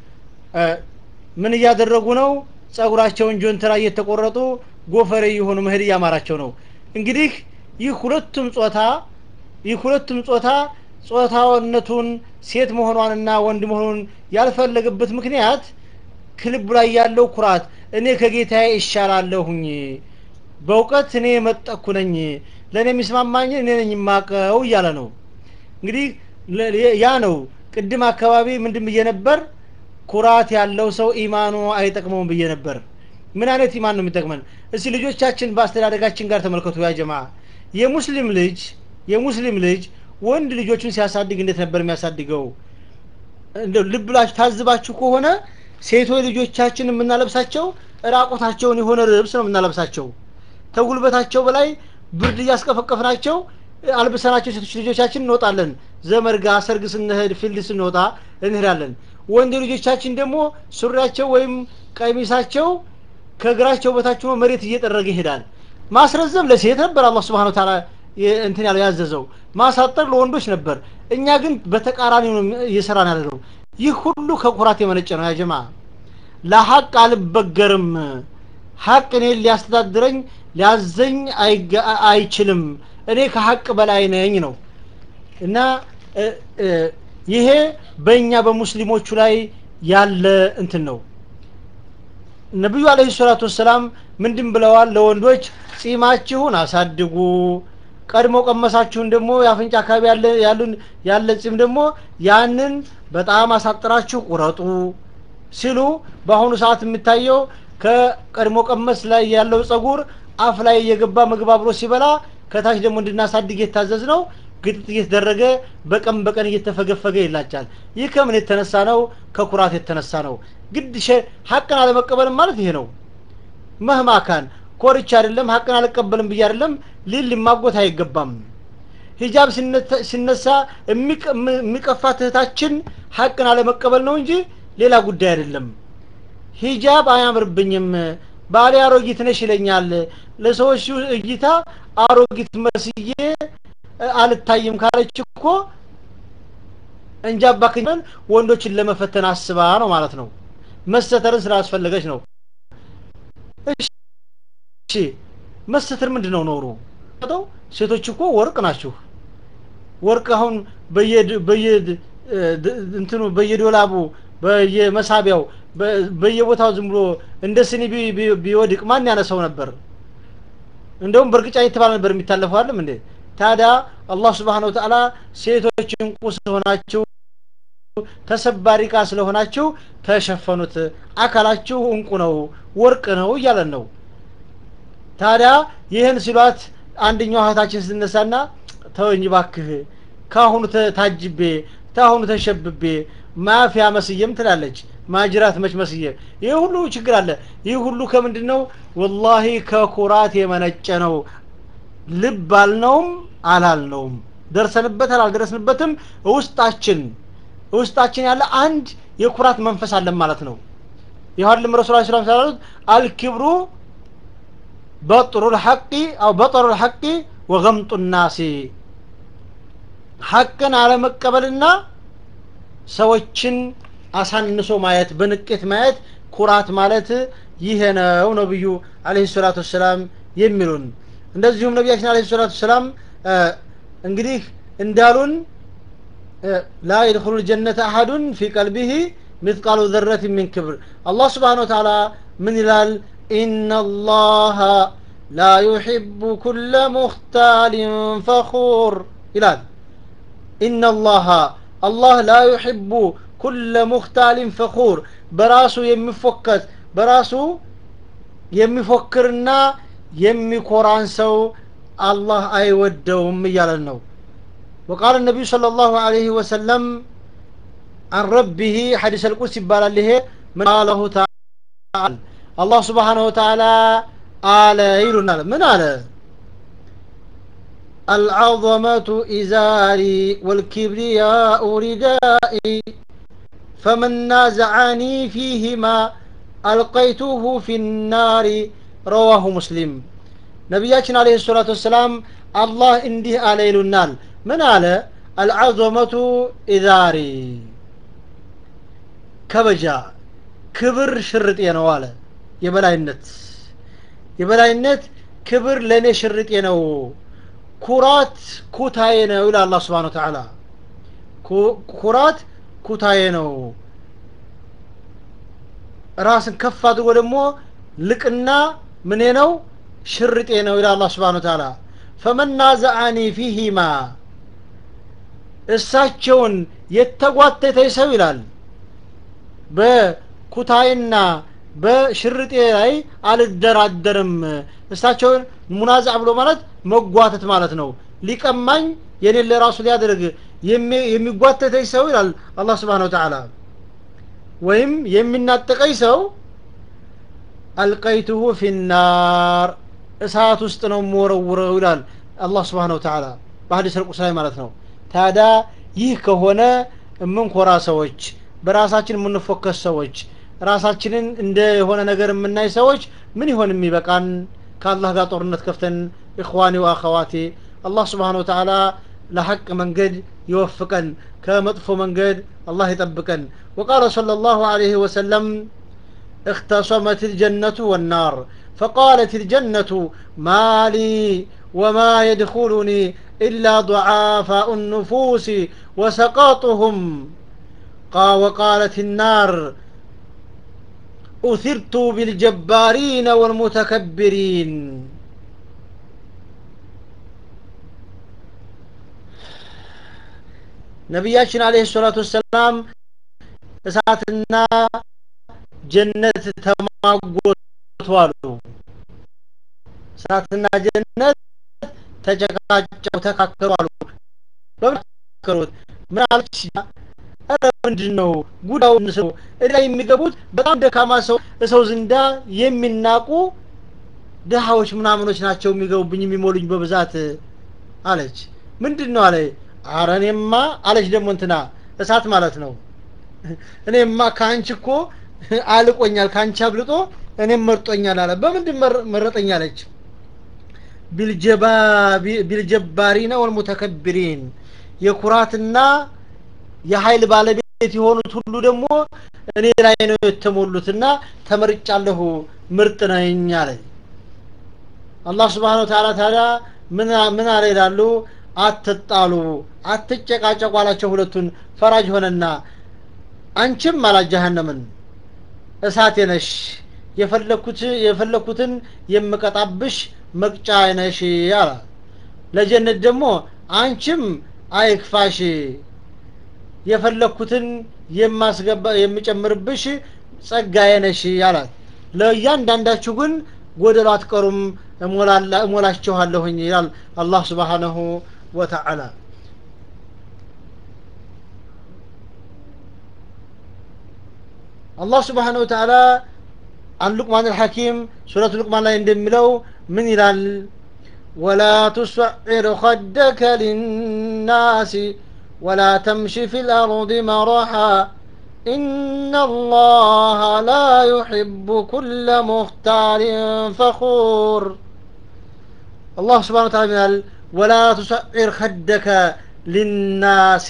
ምን እያደረጉ ነው ጸጉራቸውን ጆንትራ እየተቆረጡ ጎፈሬ የሆኑ መሄድ እያማራቸው ነው እንግዲህ ይህ ሁለቱም ጾታ ይህ ሁለቱም ጾታ ጾታውነቱን ሴት መሆኗንና ወንድ መሆኑን ያልፈለገበት ምክንያት ክልቡ ላይ ያለው ኩራት እኔ ከጌታዬ ይሻላለሁኝ በእውቀት እኔ የመጠኩ ነኝ ለእኔ የሚስማማኝ እኔ ነኝ የማቀው እያለ ነው እንግዲህ ያ ነው ቅድም አካባቢ ምንድን ብዬ ነበር ኩራት ያለው ሰው ኢማኑ አይጠቅመውም ብዬ ነበር ምን አይነት ኢማን ነው የሚጠቅመን እስቲ ልጆቻችን በአስተዳደጋችን ጋር ተመልከቱ ያ ጀማ የሙስሊም ልጅ የሙስሊም ልጅ ወንድ ልጆቹን ሲያሳድግ እንዴት ነበር የሚያሳድገው እንደው ልብ ብላችሁ ታዝባችሁ ከሆነ ሴቶች ልጆቻችን የምናለብሳቸው ራቆታቸውን የሆነ ልብስ ነው የምናለብሳቸው ተጉልበታቸው በላይ ብርድ እያስቀፈቀፍናቸው አልብሰናቸው ሴቶች ልጆቻችን እንወጣለን ዘመድ ጋር ሰርግ ስንሄድ ፊልድ ስንወጣ እንሄዳለን ወንድ ልጆቻችን ደግሞ ሱሪያቸው ወይም ቀሚሳቸው ከእግራቸው በታች ሆኖ መሬት እየጠረገ ይሄዳል ማስረዘም ለሴት ነበር አላህ ስብሓን ታላ እንትን ያለው ያዘዘው ማሳጠር ለወንዶች ነበር እኛ ግን በተቃራኒ ነው እየሰራን ያለ ነው ይህ ሁሉ ከኩራት የመነጨ ነው ያጀማ ለሀቅ አልበገርም ሀቅ እኔን ሊያስተዳድረኝ ሊያዘኝ አይችልም እኔ ከሀቅ በላይ ነኝ ነው እና ይሄ በእኛ በሙስሊሞቹ ላይ ያለ እንትን ነው ነቢዩ አለህ ሰላቱ ወሰላም ምንድን ብለዋል ለወንዶች ጺማችሁን አሳድጉ ቀድሞ ቀመሳችሁን ደግሞ የአፍንጫ አካባቢ ያሉን ያለ ጺም ደግሞ ያንን በጣም አሳጥራችሁ ቁረጡ ሲሉ በአሁኑ ሰዓት የሚታየው ከቀድሞ ቀመስ ላይ ያለው ጸጉር አፍ ላይ እየገባ ምግብ አብሮ ሲበላ ከታች ደግሞ እንድናሳድግ የታዘዝ ነው ግጥጥ እየተደረገ በቀን በቀን እየተፈገፈገ ይላጫል ይህ ከምን የተነሳ ነው ከኩራት የተነሳ ነው ግድ ሀቅን አለመቀበልም ማለት ይሄ ነው መህማካን ኮርቻ አይደለም ሀቅን አልቀበልም ብዬ አይደለም ሊል ሊማጎት አይገባም ሂጃብ ሲነሳ የሚቀፋት እህታችን ሀቅን አለመቀበል ነው እንጂ ሌላ ጉዳይ አይደለም ሂጃብ አያምርብኝም ባሌ አሮጊት ነሽ ይለኛል ለሰዎች እይታ አሮጊት መስዬ አልታይም ካለች እኮ እንጃባ ክኝን ወንዶችን ለመፈተን አስባ ነው ማለት ነው መሰተርን ስላስፈለገች ነው እሺ መሰተር ምንድን ነው ኖሩ ሴቶች እኮ ወርቅ ናችሁ ወርቅ አሁን በየ እንትኑ በየዶላቡ በየመሳቢያው በየቦታው ዝም ብሎ እንደ ስኒ ቢወድቅ ማን ያነሰው ነበር እንደውም በእርግጫ የተባለ ነበር የሚታለፈው አለም እንዴ ታዲያ አላህ ስብሓን ወተዓላ ሴቶች እንቁ ስለሆናችሁ ተሰባሪ ቃ ስለሆናችሁ ተሸፈኑት አካላችሁ እንቁ ነው ወርቅ ነው እያለን ነው ታዲያ ይህን ሲሏት አንደኛው እህታችን ስትነሳና ተወኝ ባክህ ካሁኑ ታጅቤ ታሁኑ ተሸብቤ ማፊያ መስየም ትላለች ማጅራት መች መስዬ ይህ ሁሉ ችግር አለ ይህ ሁሉ ከምንድን ነው ወላሂ ከኩራት የመነጨ ነው ልብ አልነውም አላልነውም ደርሰንበታል አልደረስንበትም ውስጣችን ውስጣችን ያለ አንድ የኩራት መንፈስ አለን ማለት ነው ይኸውልም ረሱል ላ ስላም ስላሉት አልክብሩ በጥሩ ልሐቂ አው በጠሩ ልሐቂ ወገምጡ ናሲ ሐቅን አለመቀበልና ሰዎችን አሳንሶ ማየት በንቄት ማየት ኩራት ማለት ይሄ ነው ነብዩ አለህ ሰላቱ ወሰላም የሚሉን እንደዚሁም ነቢያችን አለህ ሰላቱ ወሰላም እንግዲህ እንዳሉን ላ የድኹሉ ጀነተ አሐዱን ፊ ቀልቢህ مثقال ذرة من كبر الله سبحانه وتعالى من الال إن الله لا يحب كل مختال فخور إلال إن الله الله لا يحب كل مختال فخور براسو يمفكت براسو የሚፎክርና የሚኮራን ሰው አላህ አይወደውም እያለን ነው وقال النبي صلى الله عليه وسلم عن ربه حديث القدس يبال له من قاله تعالى الله سبحانه وتعالى قال يلنا من قال العظمة إزاري والكبرياء ردائي فمن نازعني فيهما ألقيته في النار رواه مسلم نبياتنا عليه الصلاة والسلام الله انديه على يلنال من قال العظمة إزاري ከበጃ ክብር ሽርጤ ነው አለ የበላይነት የበላይነት ክብር ለእኔ ሽርጤ ነው ኩራት ኩታዬ ነው ይላል አላ ስብን ተዓላ ኩራት ኩታዬ ነው ራስን ከፍ አድርጎ ደግሞ ልቅና ምኔ ነው ሽርጤ ነው ይላል አላ ስብን ተዓላ ፈመናዘአኒ ፊሂማ እሳቸውን የተጓተተ ሰው ይላል በኩታይና በሽርጤ ላይ አልደራደርም እሳቸውን ሙናዛ ብሎ ማለት መጓተት ማለት ነው ሊቀማኝ የኔን ለራሱ ሊያደርግ የሚጓተተኝ ሰው ይላል አላህ ስብሓን ወተዓላ ወይም የሚናጠቀኝ ሰው አልቀይቱሁ ፊናር እሳት ውስጥ ነው የምወረውረው ይላል አላህ ስብሓን ወተዓላ በሀዲስ ልቁስ ላይ ማለት ነው ታዲያ ይህ ከሆነ የምንኮራ ሰዎች በራሳችን የምንፎከስ ሰዎች ራሳችንን እንደ የሆነ ነገር የምናይ ሰዎች ምን ይሆን የሚበቃን ከአላህ ጋር ጦርነት ከፍተን ኢኽዋኒ ወአኸዋቴ አላህ ስብሓን ወተዓላ ለሐቅ መንገድ ይወፍቀን ከመጥፎ መንገድ አላህ ይጠብቀን وقال صلى الله عليه وسلم اختصمت الجنة والنار فقالت الجنة ما لي وما يدخلني إلا ضعافاء النفوس وسقاطهم قال وقالت النار أثرت بالجبارين والمتكبرين ነቢያችን አለህ ሰላቱ ወሰላም እሳትና ጀነት ተማጎቱ አሉ እሳትና ጀነት ተጨቃጨው ተካከሩ አሉ በምን ተካከሩት ምን አለች ኧረ ምንድን ነው ጉዳዩ ሰው እዳ የሚገቡት በጣም ደካማ ሰው ሰው ዝንዳ የሚናቁ ድሃዎች ምናምኖች ናቸው የሚገቡብኝ የሚሞሉኝ በብዛት አለች ምንድን ነው አለ አረ እኔማ አለች ደግሞ እንትና እሳት ማለት ነው እኔማ ከአንቺ እኮ አልቆኛል ከአንቺ አብልጦ እኔም መርጦኛል አለ በምንድን መረጠኝ አለች ቢልጀባሪና ወልሙተከብሪን የኩራትና የኃይል ባለቤት የሆኑት ሁሉ ደግሞ እኔ ላይ ነው የተሞሉትና ተመርጫለሁ ምርጥ ነኝ አለ አላህ ስብሓን ወተላ ታዲያ ምን አለ ይላሉ አትጣሉ አትጨቃጨቁ አላቸው ሁለቱን ፈራጅ ሆነና አንቺም አላት ጀሃነምን እሳቴ ነሽ የፈለኩት የፈለኩትን የምቀጣብሽ መቅጫ ነሽ አላ ለጀነት ደግሞ አንቺም አይክፋሽ የፈለኩትን የማስገባ የምጨምርብሽ ጸጋዬ ነሽ አላት ለእያንዳንዳችሁ ግን ጎደሎ አትቀሩም እሞላችኋለሁኝ ይላል አላህ ስብሓነሁ ወተዓላ አላህ ስብሓን ወተዓላ አን ሉቅማን አልሐኪም ሱረቱ ሉቅማን ላይ እንደሚለው ምን ይላል ወላ ቱሰዒር ኸደከ ሊናሲ ወላ ተምሺ ፊ ልአርض መራሓ إن الله لا يحب كل مختال فخور الله سبحانه وتعالى قال ولا تسعر خدك للناس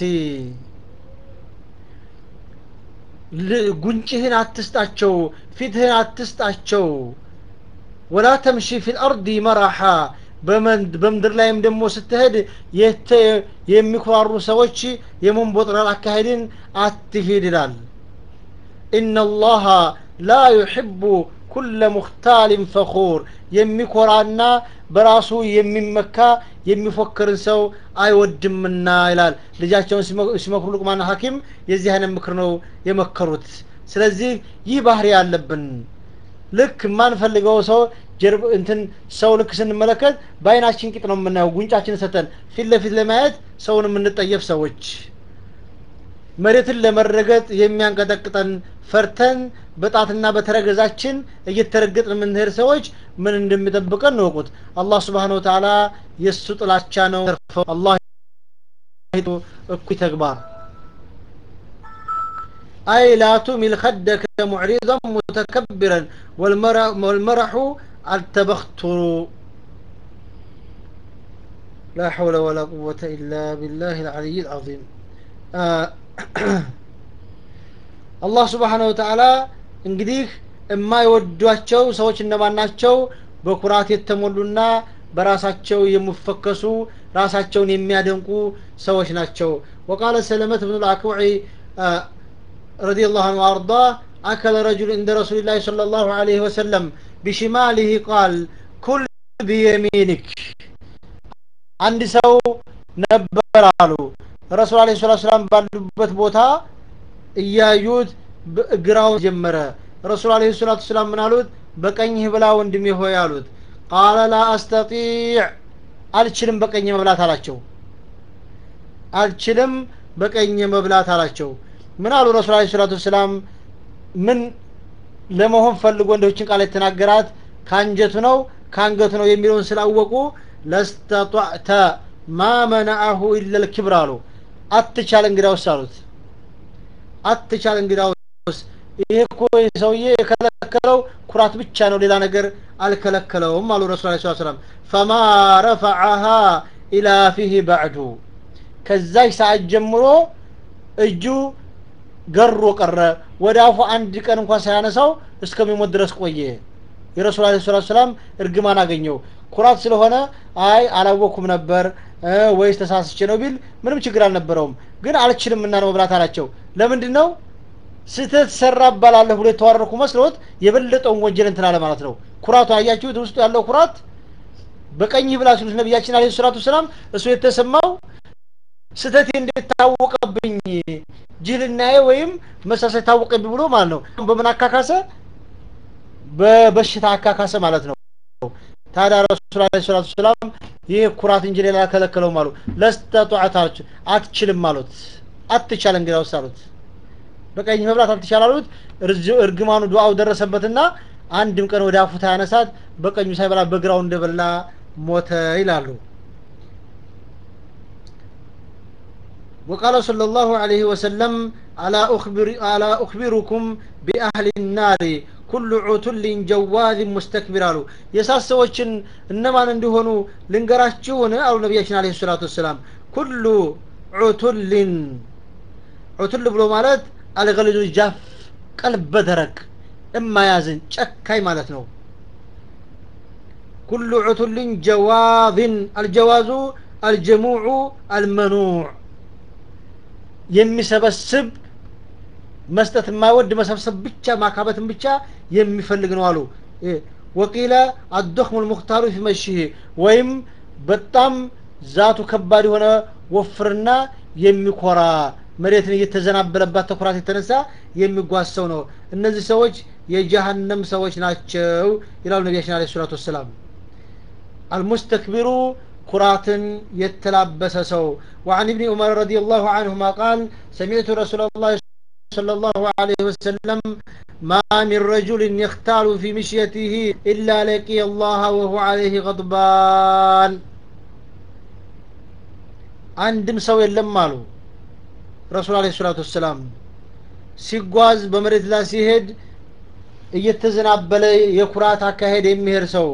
ጉንጭህን አትስጣቸው ፊትህን አትስጣቸው ወላ ተምሺ ፊ ልአርድ መራሓ በምድር ላይም ደግሞ ስትሄድ የሚኮራሩ ሰዎች የመንቦጥረር አካሄድን አትሂድ ይላል ኢነላሃ ላ ዩሕቡ ኩለ ሙክታልን ፈኹር የሚኮራና በራሱ የሚመካ የሚፎክርን ሰው አይወድምና ይላል ልጃቸውን ሲመክሩ ሉቅማን ሐኪም የዚህ አይነት ምክር ነው የመከሩት ስለዚህ ይህ ባህሪ ያለብን ልክ የማንፈልገው ሰው ጀርብ እንትን ሰው ልክ ስንመለከት በአይናችን ቂጥ ነው የምናየው ጉንጫችን ሰተን ፊት ለፊት ለማየት ሰውን የምንጠየፍ ሰዎች መሬትን ለመረገጥ የሚያንቀጠቅጠን ፈርተን በጣትና በተረገዛችን እየተረገጥን የምንሄድ ሰዎች ምን እንደሚጠብቀን እንወቁት አላህ ስብሓን ወተዓላ የእሱ ጥላቻ ነው አላህ እኩይ ተግባር أي لا تمل خدك معرضا متكبرا والمرح, والمرح التبختر لا حول ولا قوة إلا بالله العلي العظيم آه الله سبحانه وتعالى እንግዲህ የማይወዷቸው ሰዎች እነማን ናቸው በኩራት የተሞሉና በራሳቸው የሚፈከሱ ራሳቸውን የሚያደንቁ ሰዎች ናቸው وقال سلمة بن الأكوع آه رضي الله عنه وأرضاه أكل رجل عند رسول الله صلى الله عليه وسلم بشماله قال كل بيمينك አንድ ሰው ነበር አሉ ረሱል አለ ስላት ሰላም ባሉበት ቦታ እያዩት ግራውን ጀመረ ረሱል አለ ሰላቱ ሰላም ምን አሉት በቀኝህ ብላ ወንድሜ ሆይ አሉት ቃለ ላ አስተጢዕ አልችልም በቀኝ መብላት አላቸው አልችልም በቀኝ መብላት አላቸው ምን አሉ ረሱል አለ ሰላቱ ሰላም ምን ለመሆን ፈልጎ እንደችን ቃል የተናገራት ከአንጀቱ ነው ከአንገቱ ነው የሚለውን ስላወቁ ለስተጧዕተ ማ መናአሁ ኢለ ልክብር አሉ አትቻል እንግዳውስ አሉት አትቻል እንግዳውስ ይሄ እኮ ሰውዬ የከለከለው ኩራት ብቻ ነው ሌላ ነገር አልከለከለውም አሉ ረሱል ለ ሰላም ፈማ ረፈዐሃ ኢላ ፊህ ባዕዱ ከዛች ሰዓት ጀምሮ እጁ ገሮ ቀረ ወደ አፉ አንድ ቀን እንኳን ሳያነሳው እስከሚሞት ድረስ ቆየ የረሱል አለ ሰላት ሰላም እርግማን አገኘው ኩራት ስለሆነ አይ አላወኩም ነበር ወይስ ተሳስቼ ነው ቢል ምንም ችግር አልነበረውም ግን አልችልም እና ነው መብላት አላቸው ለምንድን ነው ስህተት ሰራ እባላለሁ ብሎ የተዋረርኩ መስሎት የበለጠውን ወንጀል እንትን አለ ማለት ነው ኩራቱ አያችሁት ውስጡ ያለው ኩራት በቀኝ ብላ ሲሉት ነቢያችን አለ ሰላቱ ሰላም እሱ የተሰማው ስህተቴ እንዴት ታወቀብኝ ጅልናዬ ወይም መሳሳይ ታወቀብኝ ብሎ ማለት ነው በምን አካካሰ በበሽታ አካካሰ ማለት ነው ታዲያ ረሱል አለ ሰላቱ ሰላም ይህ ኩራት እንጂ ሌላ ከለከለውም አሉ ለስተጧዓት አትችልም አሉት አትቻል እንግዳውስ አሉት በቀኝ መብላት አትቻል አሉት እርግማኑ ዱዓው ደረሰበትና አንድም ቀን ወደ አፉታ ያነሳት በቀኙ ሳይበላ በግራው እንደበላ ሞተ ይላሉ وقال صلى الله عليه وسلم ألا, أخبر ألا أخبركم بأهل النار ኩሉ ዑቱልን ጀዋዝን ሙስተክቢር አሉ የሳት ሰዎችን እነማን እንደሆኑ ልንገራችሁን አሉ ነቢያችን አለ ሰላቱ ወሰላም ኩሉ ዑቱልን ዑቱል ብሎ ማለት አልገሊሉ ጃፍ ቀልበ ደረቅ እማያዝን ጨካኝ ማለት ነው ኩሉ ዑቱልን ጀዋዝን አልጀዋዙ አልጀሙዑ አልመኑዕ የሚሰበስብ መስጠት የማይወድ መሰብሰብ ብቻ ማካበትን ብቻ የሚፈልግ ነው አሉ ወቂለ አዶክሙ ልሙክታሩ ፊ መሽህ ወይም በጣም ዛቱ ከባድ የሆነ ወፍርና የሚኮራ መሬትን እየተዘናበለባት ተኩራት የተነሳ የሚጓዝ ሰው ነው እነዚህ ሰዎች የጀሃነም ሰዎች ናቸው ይላሉ ነቢያችን አለ ሰላቱ ወሰላም አልሙስተክቢሩ ኩራትን የተላበሰ ሰው وعن ابن عمر رضي الله عنهما قال سمعت رسول الله صلى الله عليه وسلم ما من رجل يختال في مشيته إلا لقي الله وهو عليه غضبان አንድም ሰው የለም አሉ ረሱል አለ ሰላቱ ወሰላም ሲጓዝ በመሬት ላይ ሲሄድ እየተዘናበለ የኩራት አካሄድ የሚሄድ ሰው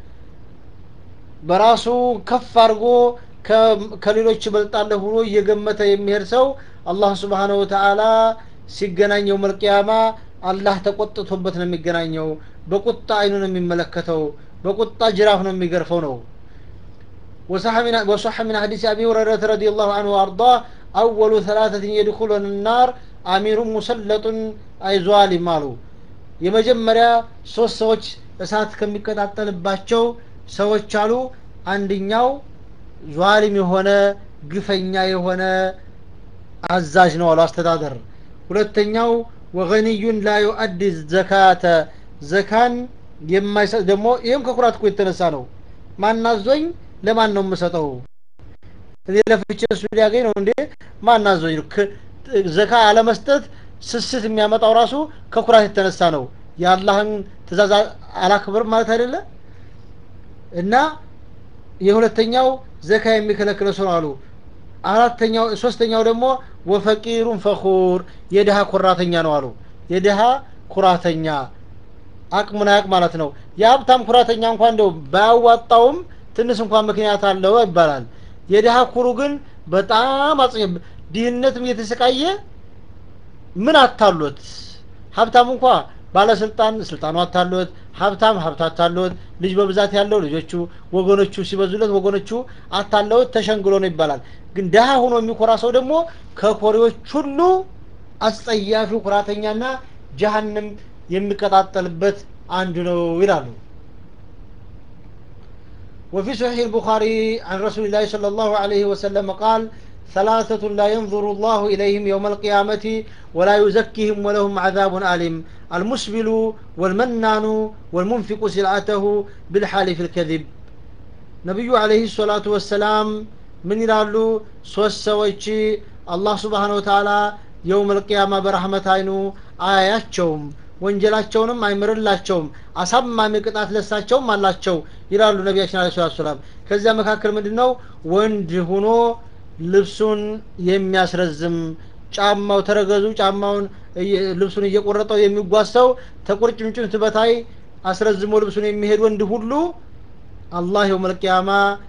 በራሱ ከፍ አድርጎ ከሌሎች ይበልጣለሁ ብሎ እየገመተ የሚሄድ ሰው አላህ ስብሓነሁ ወተዓላ ሲገናኘው መልቅያማ አላህ ተቆጥቶበት ነው የሚገናኘው በቁጣ አይኑ ነው የሚመለከተው በቁጣ ጅራፍ ነው የሚገርፈው ነው وصح من وصح من حديث ابي هريره رضي الله عنه وارضاه اول ثلاثه يدخلون النار امير مسلط اي ظالم አሉ የመጀመሪያ ሶስት ሰዎች እሳት ከሚቀጣጠልባቸው ሰዎች አሉ አንደኛው ዟሊም የሆነ ግፈኛ የሆነ አዛዥ ነው አሉ አስተዳደር ሁለተኛው ወገኒዩን ላ ዩአዲ ዘካተ ዘካን የማይሰጥ ደግሞ ይህም ከኩራት እኮ የተነሳ ነው ማናዞኝ ለማን ነው የምሰጠው እኔ ለፍቼ እሱ ሊያገኝ ነው እንዴ ማናዞኝ ዘካ አለመስጠት ስስት የሚያመጣው ራሱ ከኩራት የተነሳ ነው የአላህን ትእዛዝ አላክብር ማለት አይደለ እና የሁለተኛው ዘካ የሚከለክለ ሰው አሉ አራተኛው ሶስተኛው ደግሞ ወፈቂሩን ፈኹር የድሃ ኩራተኛ ነው አሉ የድሃ ኩራተኛ አቅሙን አያቅ ማለት ነው የሀብታም ኩራተኛ እንኳን እንደው ባያዋጣውም ትንሽ እንኳን ምክንያት አለው ይባላል የድሃ ኩሩ ግን በጣም አጽ ድህነትም እየተሰቃየ ምን አታሎት ሀብታም እንኳ ባለስልጣን ስልጣኑ አታሎት ሀብታም ሀብት አታሎት ልጅ በብዛት ያለው ልጆቹ ወገኖቹ ሲበዙለት ወገኖቹ አታለውት ተሸንግሎ ነው ይባላል ግን ድሀ ሆኖ የሚኮራ ሰው ደግሞ ከኮሪዎች ሁሉ አስጸያፊው ኩራተኛና ጀሀንም የሚቀጣጠልበት አንዱ ነው ይላሉ وفي صحيح البخاري عن رسول الله صلى الله عليه وسلم قال ثلاثة لا ينظر الله إليهم يوم القيامة ولا يزكيهم ولهم عذاب أليم المسبل والمنان والمنفق سلعته بالحالف الكذب نبي عليه الصلاة والسلام من يلالو سوس سويتشي الله سبحانه وتعالى يوم القيامة برحمة عينو آياتشوم ወንጀላቸውንም አይምርላቸውም አሳማሚ ቅጣት ለሳቸውም አላቸው ይላሉ ነቢያችን አለ ሰላት ሰላም ከዚያ መካከል ምንድን ነው ወንድ ሁኖ ልብሱን የሚያስረዝም ጫማው ተረገዙ ጫማውን ልብሱን እየቆረጠው የሚጓዝ ሰው ተቁርጭምጭምት በታይ አስረዝሞ ልብሱን የሚሄድ ወንድ ሁሉ አላህ የውም ልቅያማ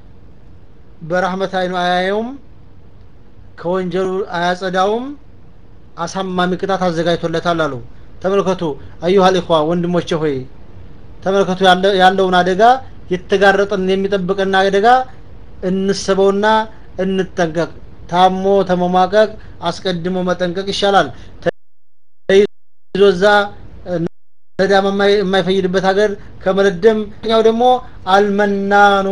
በራህመት አይኑ አያየውም ከወንጀሉ አያጸዳውም አሳማሚ ቅጣት አዘጋጅቶለታል አሉ ተመልከቱ አዩሃል ኢኽዋ ወንድሞቼ ሆይ ተመልከቱ ያለውን አደጋ የተጋረጠን የሚጠብቅና አደጋ እንስበውና እንጠንቀቅ ታሞ ተመሟቀቅ አስቀድሞ መጠንቀቅ ይሻላል ተይዞ እዛ ነዳም የማይፈይድበት ሀገር ከመለደም ኛው ደግሞ አልመናኑ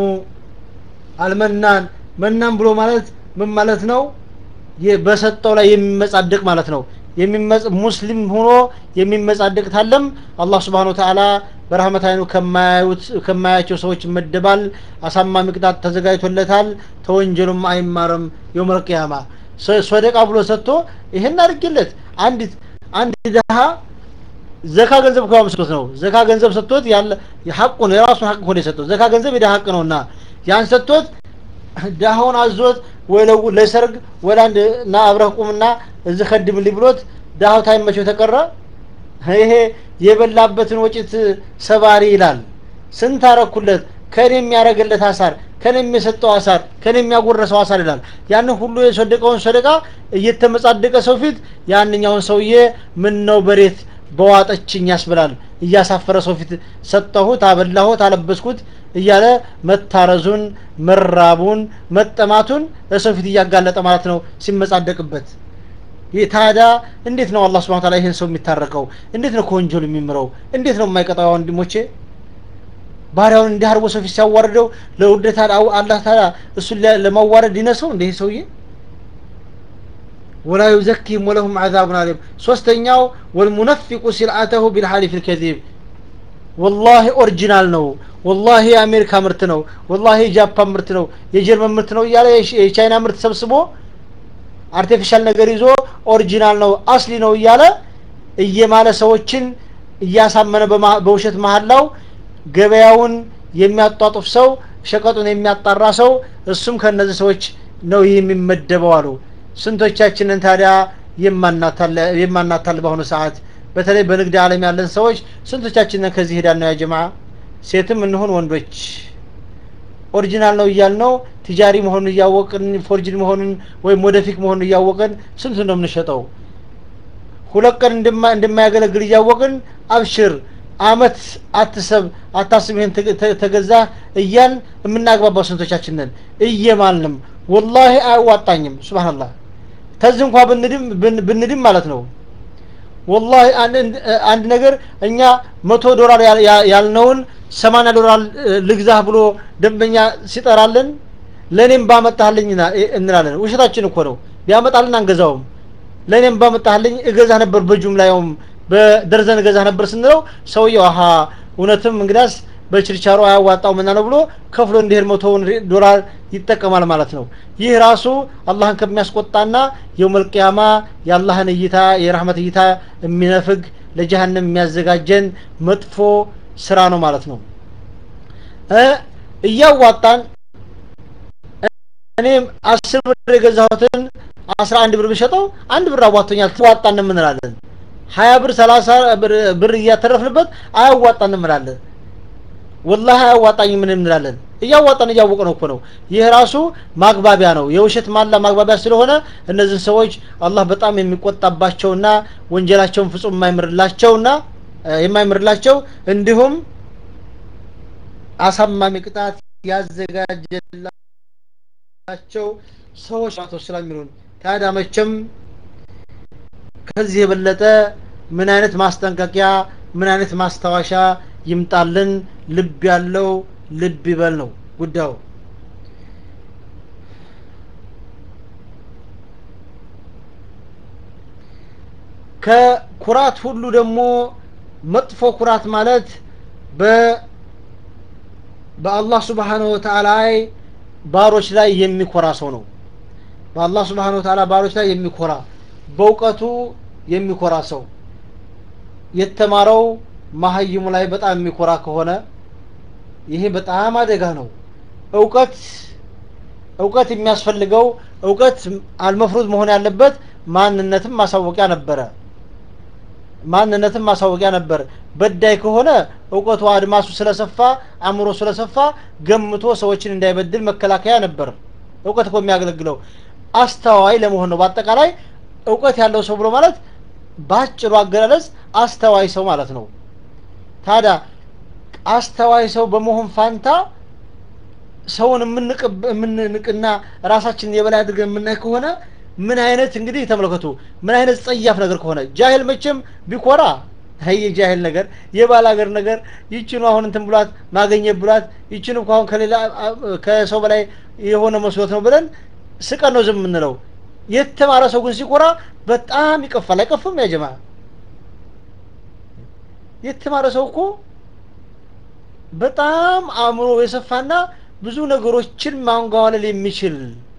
አልመናን መናን ብሎ ማለት ምን ማለት ነው በሰጠው ላይ የሚመጻደቅ ማለት ነው ሙስሊም ሆኖ የሚመጻደቅ ታለም አላህ ስብሓን ወተዓላ በረህመት አይኑ ከማያቸው ሰዎች ይመደባል አሳማሚ ቅጣት ተዘጋጅቶለታል ተወንጀሉም አይማርም የውመል ቅያማ ሶደቃ ብሎ ሰጥቶ ይህን አድርግለት አንዲት አንድ ድሃ ዘካ ገንዘብ ከዋ መስሎት ነው ዘካ ገንዘብ ሰጥቶት ያለ ሐቁን የራሱን ሐቅ ሆነ የሰጠው ዘካ ገንዘብ የድሃ ሐቅ ነውና ያን ሰጥቶት ድሃውን አዞት ወይ ለሰርግ ወደ አንድ ና አብረህ ቁምና እዚህ ከድምልኝ ብሎት ድሃው ታይመቸው ተቀረ ይሄ የበላበትን ወጭት ሰባሪ ይላል ስንት አረኩለት ከኔ የሚያደረግለት አሳር ከኔ የሚሰጠው አሳር ከኔ የሚያጎረሰው አሳር ይላል ያንን ሁሉ የሰደቀውን ሰደቃ እየተመጻደቀ ሰው ፊት ያንኛውን ሰውዬ ምን ነው በሬት በዋጠችኝ ያስብላል እያሳፈረ ሰው ፊት ሰጠሁት አበላሁት አለበስኩት እያለ መታረዙን መራቡን መጠማቱን ለሰው ፊት እያጋለጠ ማለት ነው ሲመጻደቅበት ታዲያ እንዴት ነው አላህ ስብሐ ተዓላ ይህን ሰው የሚታረቀው እንዴት ነው ከወንጀሉ የሚምረው እንዴት ነው የማይቀጣው ወንድሞቼ ባሪያውን እንዲህ አርጎ ሰው ፊት ሲያዋርደው ለውርደት አላህ ታዲያ እሱን ለማዋረድ ይነሰው እንደ ሰውዬ ወላ ዩዘኪህም ወለሁም አዛቡን አሊም ሶስተኛው ወልሙነፊቁ ሲልአተሁ ቢልሐሊፍ ልከዚብ ወላሂ ኦሪጂናል ነው ወላሂ የአሜሪካ ምርት ነው ወላሂ የጃፓን ምርት ነው የጀርመን ምርት ነው እያለ የቻይና ምርት ሰብስቦ አርቲፊሻል ነገር ይዞ ኦሪጂናል ነው አስሊ ነው እያለ እየማለ ሰዎችን እያሳመነ በውሸት መሀላው ገበያውን የሚያጧጡፍ ሰው ሸቀጡን የሚያጣራ ሰው እሱም ከነዚህ ሰዎች ነው ይህ የሚመደበው አሉ ስንቶቻችንን ታዲያ የማናታል በአሁኑ ሰዓት በተለይ በንግድ ዓለም ያለን ሰዎች ስንቶቻችንን ከዚህ ሄዳን ነው ያ ጀማ ሴትም እንሁን ወንዶች ኦሪጂናል ነው እያል ነው ቲጃሪ መሆኑን እያወቅን ፎርጅን መሆኑን ወይም ወደፊክ መሆኑን እያወቅን ስንት ነው የምንሸጠው ሁለት ቀን እንደማያገለግል እያወቅን አብሽር አመት አትሰብ አታስብ ይሄን ተገዛ እያን የምናግባባው ስንቶቻችን ነን እየማልንም ወላሂ አያዋጣኝም ሱብሃንአላህ ከዚህ እንኳ ብንድም ብንድም ማለት ነው ወላሂ አንድ ነገር እኛ መቶ ዶላር ያልነውን ሰማንያ ዶላር ልግዛህ ብሎ ደንበኛ ሲጠራልን ለእኔም ባመጣህልኝ እንላለን ውሸታችን እኮ ነው ቢያመጣልን አንገዛውም ለእኔም ባመጣህልኝ እገዛ ነበር በጁምላውም በደርዘን እገዛ ነበር ስንለው ሰውየው አሀ እውነትም እንግዳስ በችርቻሮ አያዋጣው ምና ነው ብሎ ከፍሎ እንዲሄድ መቶውን ዶላር ይጠቀማል ማለት ነው ይህ ራሱ አላህን ከሚያስቆጣና የውመልቅያማ የአላህን እይታ የረህመት እይታ የሚነፍግ ለጀሃንም የሚያዘጋጀን መጥፎ ስራ ነው ማለት ነው እያዋጣን እኔም አስር ብር የገዛሁትን አስራ አንድ ብር ብሸጠው አንድ ብር አዋጥቶኛል ትዋጣን እንላለን ሀያ ብር ሰላሳ ብር እያተረፍንበት አያዋጣን እንላለን ወላሂ አያዋጣኝ ምን እንላለን እያዋጣን እያወቀ ነው እኮ ነው ይህ ራሱ ማግባቢያ ነው የውሸት ማላ ማግባቢያ ስለሆነ እነዚህን ሰዎች አላህ በጣም የሚቆጣባቸውና ወንጀላቸውን ፍጹም የማይምርላቸውና የማይምርላቸው እንዲሁም አሳማሚ ቅጣት ያዘጋጀላቸው ሰዎች ናቶ ስለሚሉን ታዲያ መቼም ከዚህ የበለጠ ምን አይነት ማስጠንቀቂያ ምን አይነት ማስታወሻ ይምጣልን ልብ ያለው ልብ ይበል ነው ጉዳዩ ከኩራት ሁሉ ደግሞ መጥፎ ኩራት ማለት በ በአላህ ስብሓንሁ ወተዓላ ባሮች ላይ የሚኮራ ሰው ነው በአላህ ስብሓንሁ ወተዓላ ባሮች ላይ የሚኮራ በእውቀቱ የሚኮራ ሰው የተማረው ማሀይሙ ላይ በጣም የሚኮራ ከሆነ ይሄ በጣም አደጋ ነው እውቀት እውቀት የሚያስፈልገው እውቀት አልመፍሩዝ መሆን ያለበት ማንነትም ማሳወቂያ ነበረ ማንነትም ማሳወቂያ ነበር በዳይ ከሆነ እውቀቱ አድማሱ ስለሰፋ አእምሮ ስለሰፋ ገምቶ ሰዎችን እንዳይበድል መከላከያ ነበር እውቀት እኮ የሚያገለግለው አስተዋይ ለመሆን ነው በአጠቃላይ እውቀት ያለው ሰው ብሎ ማለት በአጭሩ አገላለጽ አስተዋይ ሰው ማለት ነው ታዲያ አስተዋይ ሰው በመሆን ፋንታ ሰውን የምንንቅና ራሳችንን የበላይ አድርገን የምናይ ከሆነ ምን አይነት እንግዲህ ተመልከቱ ምን አይነት ጸያፍ ነገር ከሆነ ጃሂል መቼም ቢኮራ ይህ የጃሂል ነገር የባል ሀገር ነገር ይችኑ አሁን እንትን ብሏት ማገኘት ብሏት ይችኑ አሁን ከሌላ ከሰው በላይ የሆነ መስሎት ነው ብለን ስቀን ነው ዝም የምንለው የተማረ ሰው ግን ሲኮራ በጣም ይቀፋል አይቀፍም ያጀማ የተማረ ሰው እኮ በጣም አእምሮ የሰፋና ብዙ ነገሮችን ማንጓለል የሚችል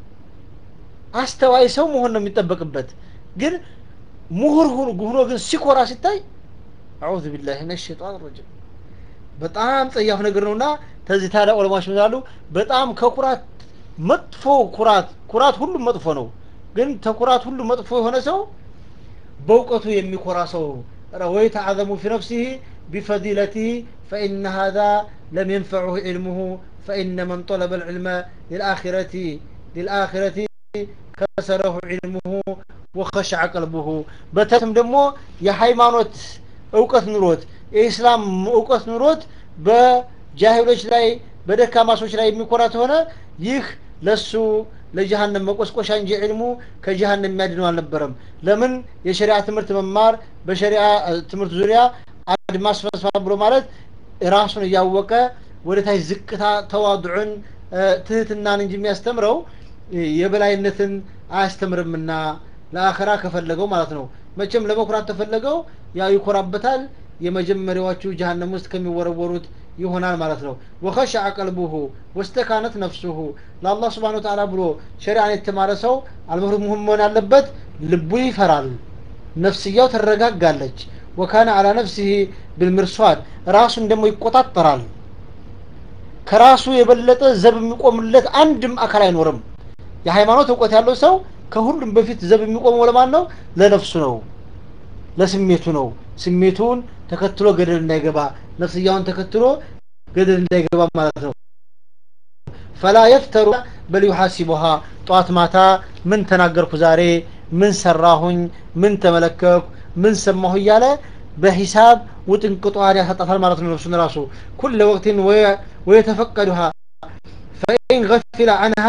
አስተዋይ ሰው መሆን ነው የሚጠበቅበት ግን ምሁር ሆኖ ግን ሲኮራ ሲታይ አዑዙ ቢላህ ምን ሸይጣን ረጅም በጣም ጸያፍ ነገር ነውና ተዚህ ታዲያ ዑለማዎች ምናሉ በጣም ከኩራት መጥፎ ኩራት ኩራት ሁሉም መጥፎ ነው ግን ተኩራት ሁሉ መጥፎ የሆነ ሰው በእውቀቱ የሚኮራ ሰው ወይተዓዘሙ ፊ ነፍሲህ ቢፈዲለቲህ ፈኢነ ሃذا ለም የንፈዑሁ ዕልሙሁ ፈኢነ መን ጠለበ ልዕልመ ልልአኺረቲ ልልአኺረቲ ከሰረሁ ዕልሙሁ ወኸሸዐ ቀልቡሁ በተትም ደግሞ የሃይማኖት እውቀት ኑሮት የኢስላም እውቀት ኑሮት በጃሂሎች ላይ በደካማ ሰዎች ላይ የሚኮራ ከሆነ ይህ ለሱ ለጀሃነም መቆስቆሻ እንጂ ዕልሙ ከጀሃነም የሚያድነው አልነበረም ለምን የሸሪዓ ትምህርት መማር በሸሪዓ ትምህርት ዙሪያ አድማስ ፈስፋ ብሎ ማለት ራሱን እያወቀ ወደ ታች ዝቅታ ተዋዱዕን ትህትናን እንጂ የሚያስተምረው የበላይነትን አያስተምርምና ለአኸራ ከፈለገው ማለት ነው መቼም ለመኩራት ተፈለገው ያው ይኮራበታል የመጀመሪያዎቹ ጀሃነም ውስጥ ከሚወረወሩት ይሆናል ማለት ነው ወኸሸዐ ቀልቡሁ ወስተካነት ነፍሱሁ ለአላህ ስብሓን ወተዓላ ብሎ ሸሪዓን የተማረ ሰው አልመህሩም መሆን ያለበት ልቡ ይፈራል ነፍስያው ትረጋጋለች ወካነ አላ ነፍሲህ ብልምርሷድ ራሱን ደግሞ ይቆጣጠራል ከራሱ የበለጠ ዘብ የሚቆምለት አንድም አካል አይኖርም የሃይማኖት እውቀት ያለው ሰው ከሁሉም በፊት ዘብ የሚቆመው ለማን ነው ለነፍሱ ነው ለስሜቱ ነው ስሜቱን ተከትሎ ገደል እንዳይገባ ነፍስያውን ተከትሎ ገደል እንዳይገባ ማለት ነው ፈላ የፍተሩ በል ዩሐሲቡሃ ጠዋት ማታ ምን ተናገርኩ ዛሬ ምን ሰራሁኝ ምን ተመለከኩ ምን ሰማሁ እያለ በሂሳብ ውጥንቅጧን ያሳጣታል ማለት ነው ነፍሱን ራሱ ኩለ ወቅትን ወየተፈቀዱሃ ፈኢን ገፊለ አንሃ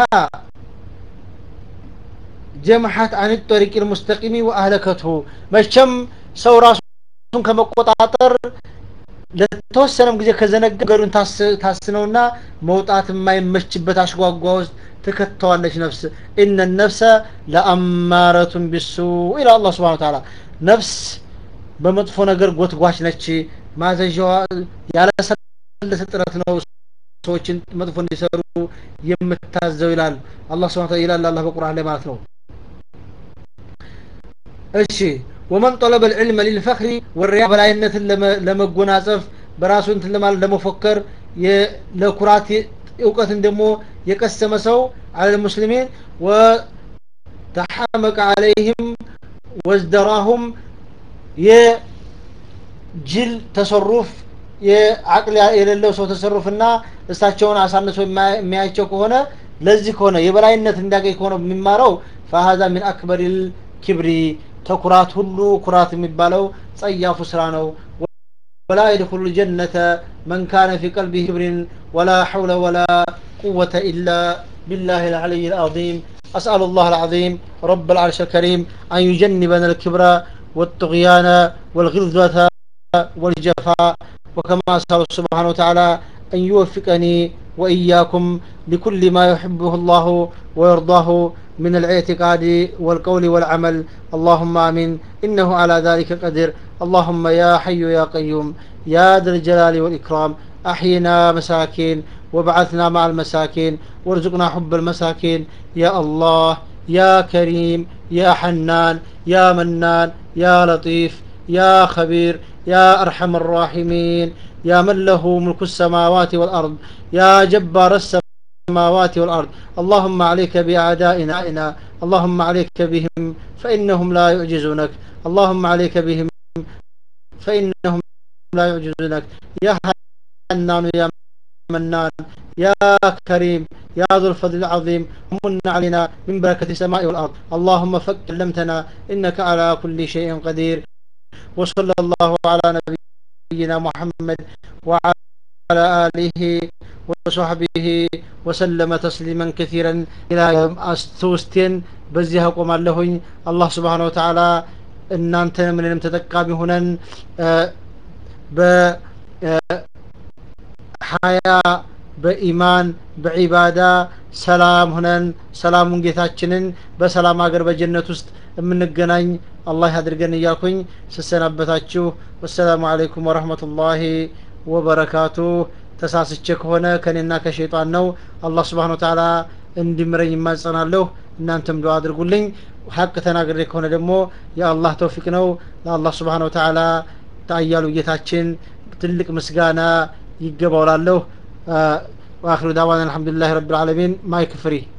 ጀመሐት አን ጠሪቅ ልሙስተቂሚ ወአህለከትሁ መቸም ሰው ራሱን ከመቆጣጠር ለተወሰነም ጊዜ ከዘነጋ ገዱን ታስነውና መውጣት የማይመችበት አሽጓጓ ውስጥ ትከተዋለች ነፍስ እነ ነፍሰ ለአማረቱን ቢሱ ኢላ አላህ ስብሓን ተዓላ ነፍስ በመጥፎ ነገር ጎትጓች ነች ማዘዣዋ ያለሰለሰ ጥረት ነው ሰዎችን መጥፎ እንዲሰሩ የምታዘው ይላል አላህ ስብሓን ይላል አላህ በቁርአን ላይ ማለት ነው እሺ ወመን ጠለበ ልዕልመ ሊልፈክሪ ወሪያ በላይነትን ለመጎናጸፍ በራሱ እንትን ለማለት ለመፎከር ለኩራት እውቀትን ደግሞ የቀሰመ ሰው አለ ልሙስሊሚን ወተሐመቀ አለይህም ወዝደራሁም የጅል ተሰሩፍ የአቅል የሌለው ሰው ተሰሩፍና እሳቸውን አሳንሶ የሚያያቸው ከሆነ ለዚህ ከሆነ የበላይነት እንዲያገኝ ከሆነ የሚማረው ፈሀዛ ሚን አክበር ልኪብሪ ተኩራት ሁሉ ኩራት የሚባለው ጸያፉ ስራ ነው ወላ የድኩሉ ጀነተ መን ካነ ፊ ቀልቢ ክብሪን ወላ ሐውለ ወላ ቁወተ ኢላ بالله العلي العظيم أسأل الله العظيم رب العرش الكريم أن يجنبنا الكبر والطغيان والغلظة والجفاء وكما أسأل سبحانه وتعالى أن يوفقني وإياكم لكل ما يحبه الله ويرضاه من الاعتقاد والقول والعمل اللهم آمين إنه على ذلك قدير اللهم يا حي يا قيوم يا ذا الجلال والإكرام أحينا مساكين وبعثنا مع المساكين وارزقنا حب المساكين يا الله يا كريم يا حنان يا منان يا لطيف يا خبير يا أرحم الراحمين يا من له ملك السماوات والأرض يا جبار السماوات والأرض اللهم عليك بأعدائنا اللهم عليك بهم فإنهم لا يعجزونك اللهم عليك بهم فإنهم لا يعجزونك يا حنان يا منان يا كريم يا ذو الفضل العظيم من علينا من بركة السماء والأرض اللهم فك علمتنا إنك على كل شيء قدير وصلى الله على نبينا محمد وعلى آله وصحبه وسلم تسليما كثيرا إلى يوم أستوستين بزيها قوم اللهن الله سبحانه وتعالى እናንተን ምንንም ተጠቃሚ ሆነን በሀያ በኢማን በዒባዳ ሰላም ሁነን ሰላሙን ጌታችንን በሰላም ሀገር በጀነት ውስጥ የምንገናኝ አላህ ያድርገን እያልኩኝ ስሰናበታችሁ ወሰላሙ አለይኩም ወረህመቱላሂ ወበረካቱ ተሳስቼ ከሆነ ከኔና ከሸይጣን ነው አላህ ስብሓን ወተዓላ እንዲምረኝ ይማጸናለሁ እናንተም ዱዓ አድርጉልኝ ሀቅ ተናግሬ ከሆነ ደግሞ የአላህ ተውፊቅ ነው ለአላህ ስብሓን ወተዓላ ታያሉ ጌታችን ትልቅ ምስጋና ይገባውላለሁ واخر دعوانا الحمد لله رب العالمين مايك فري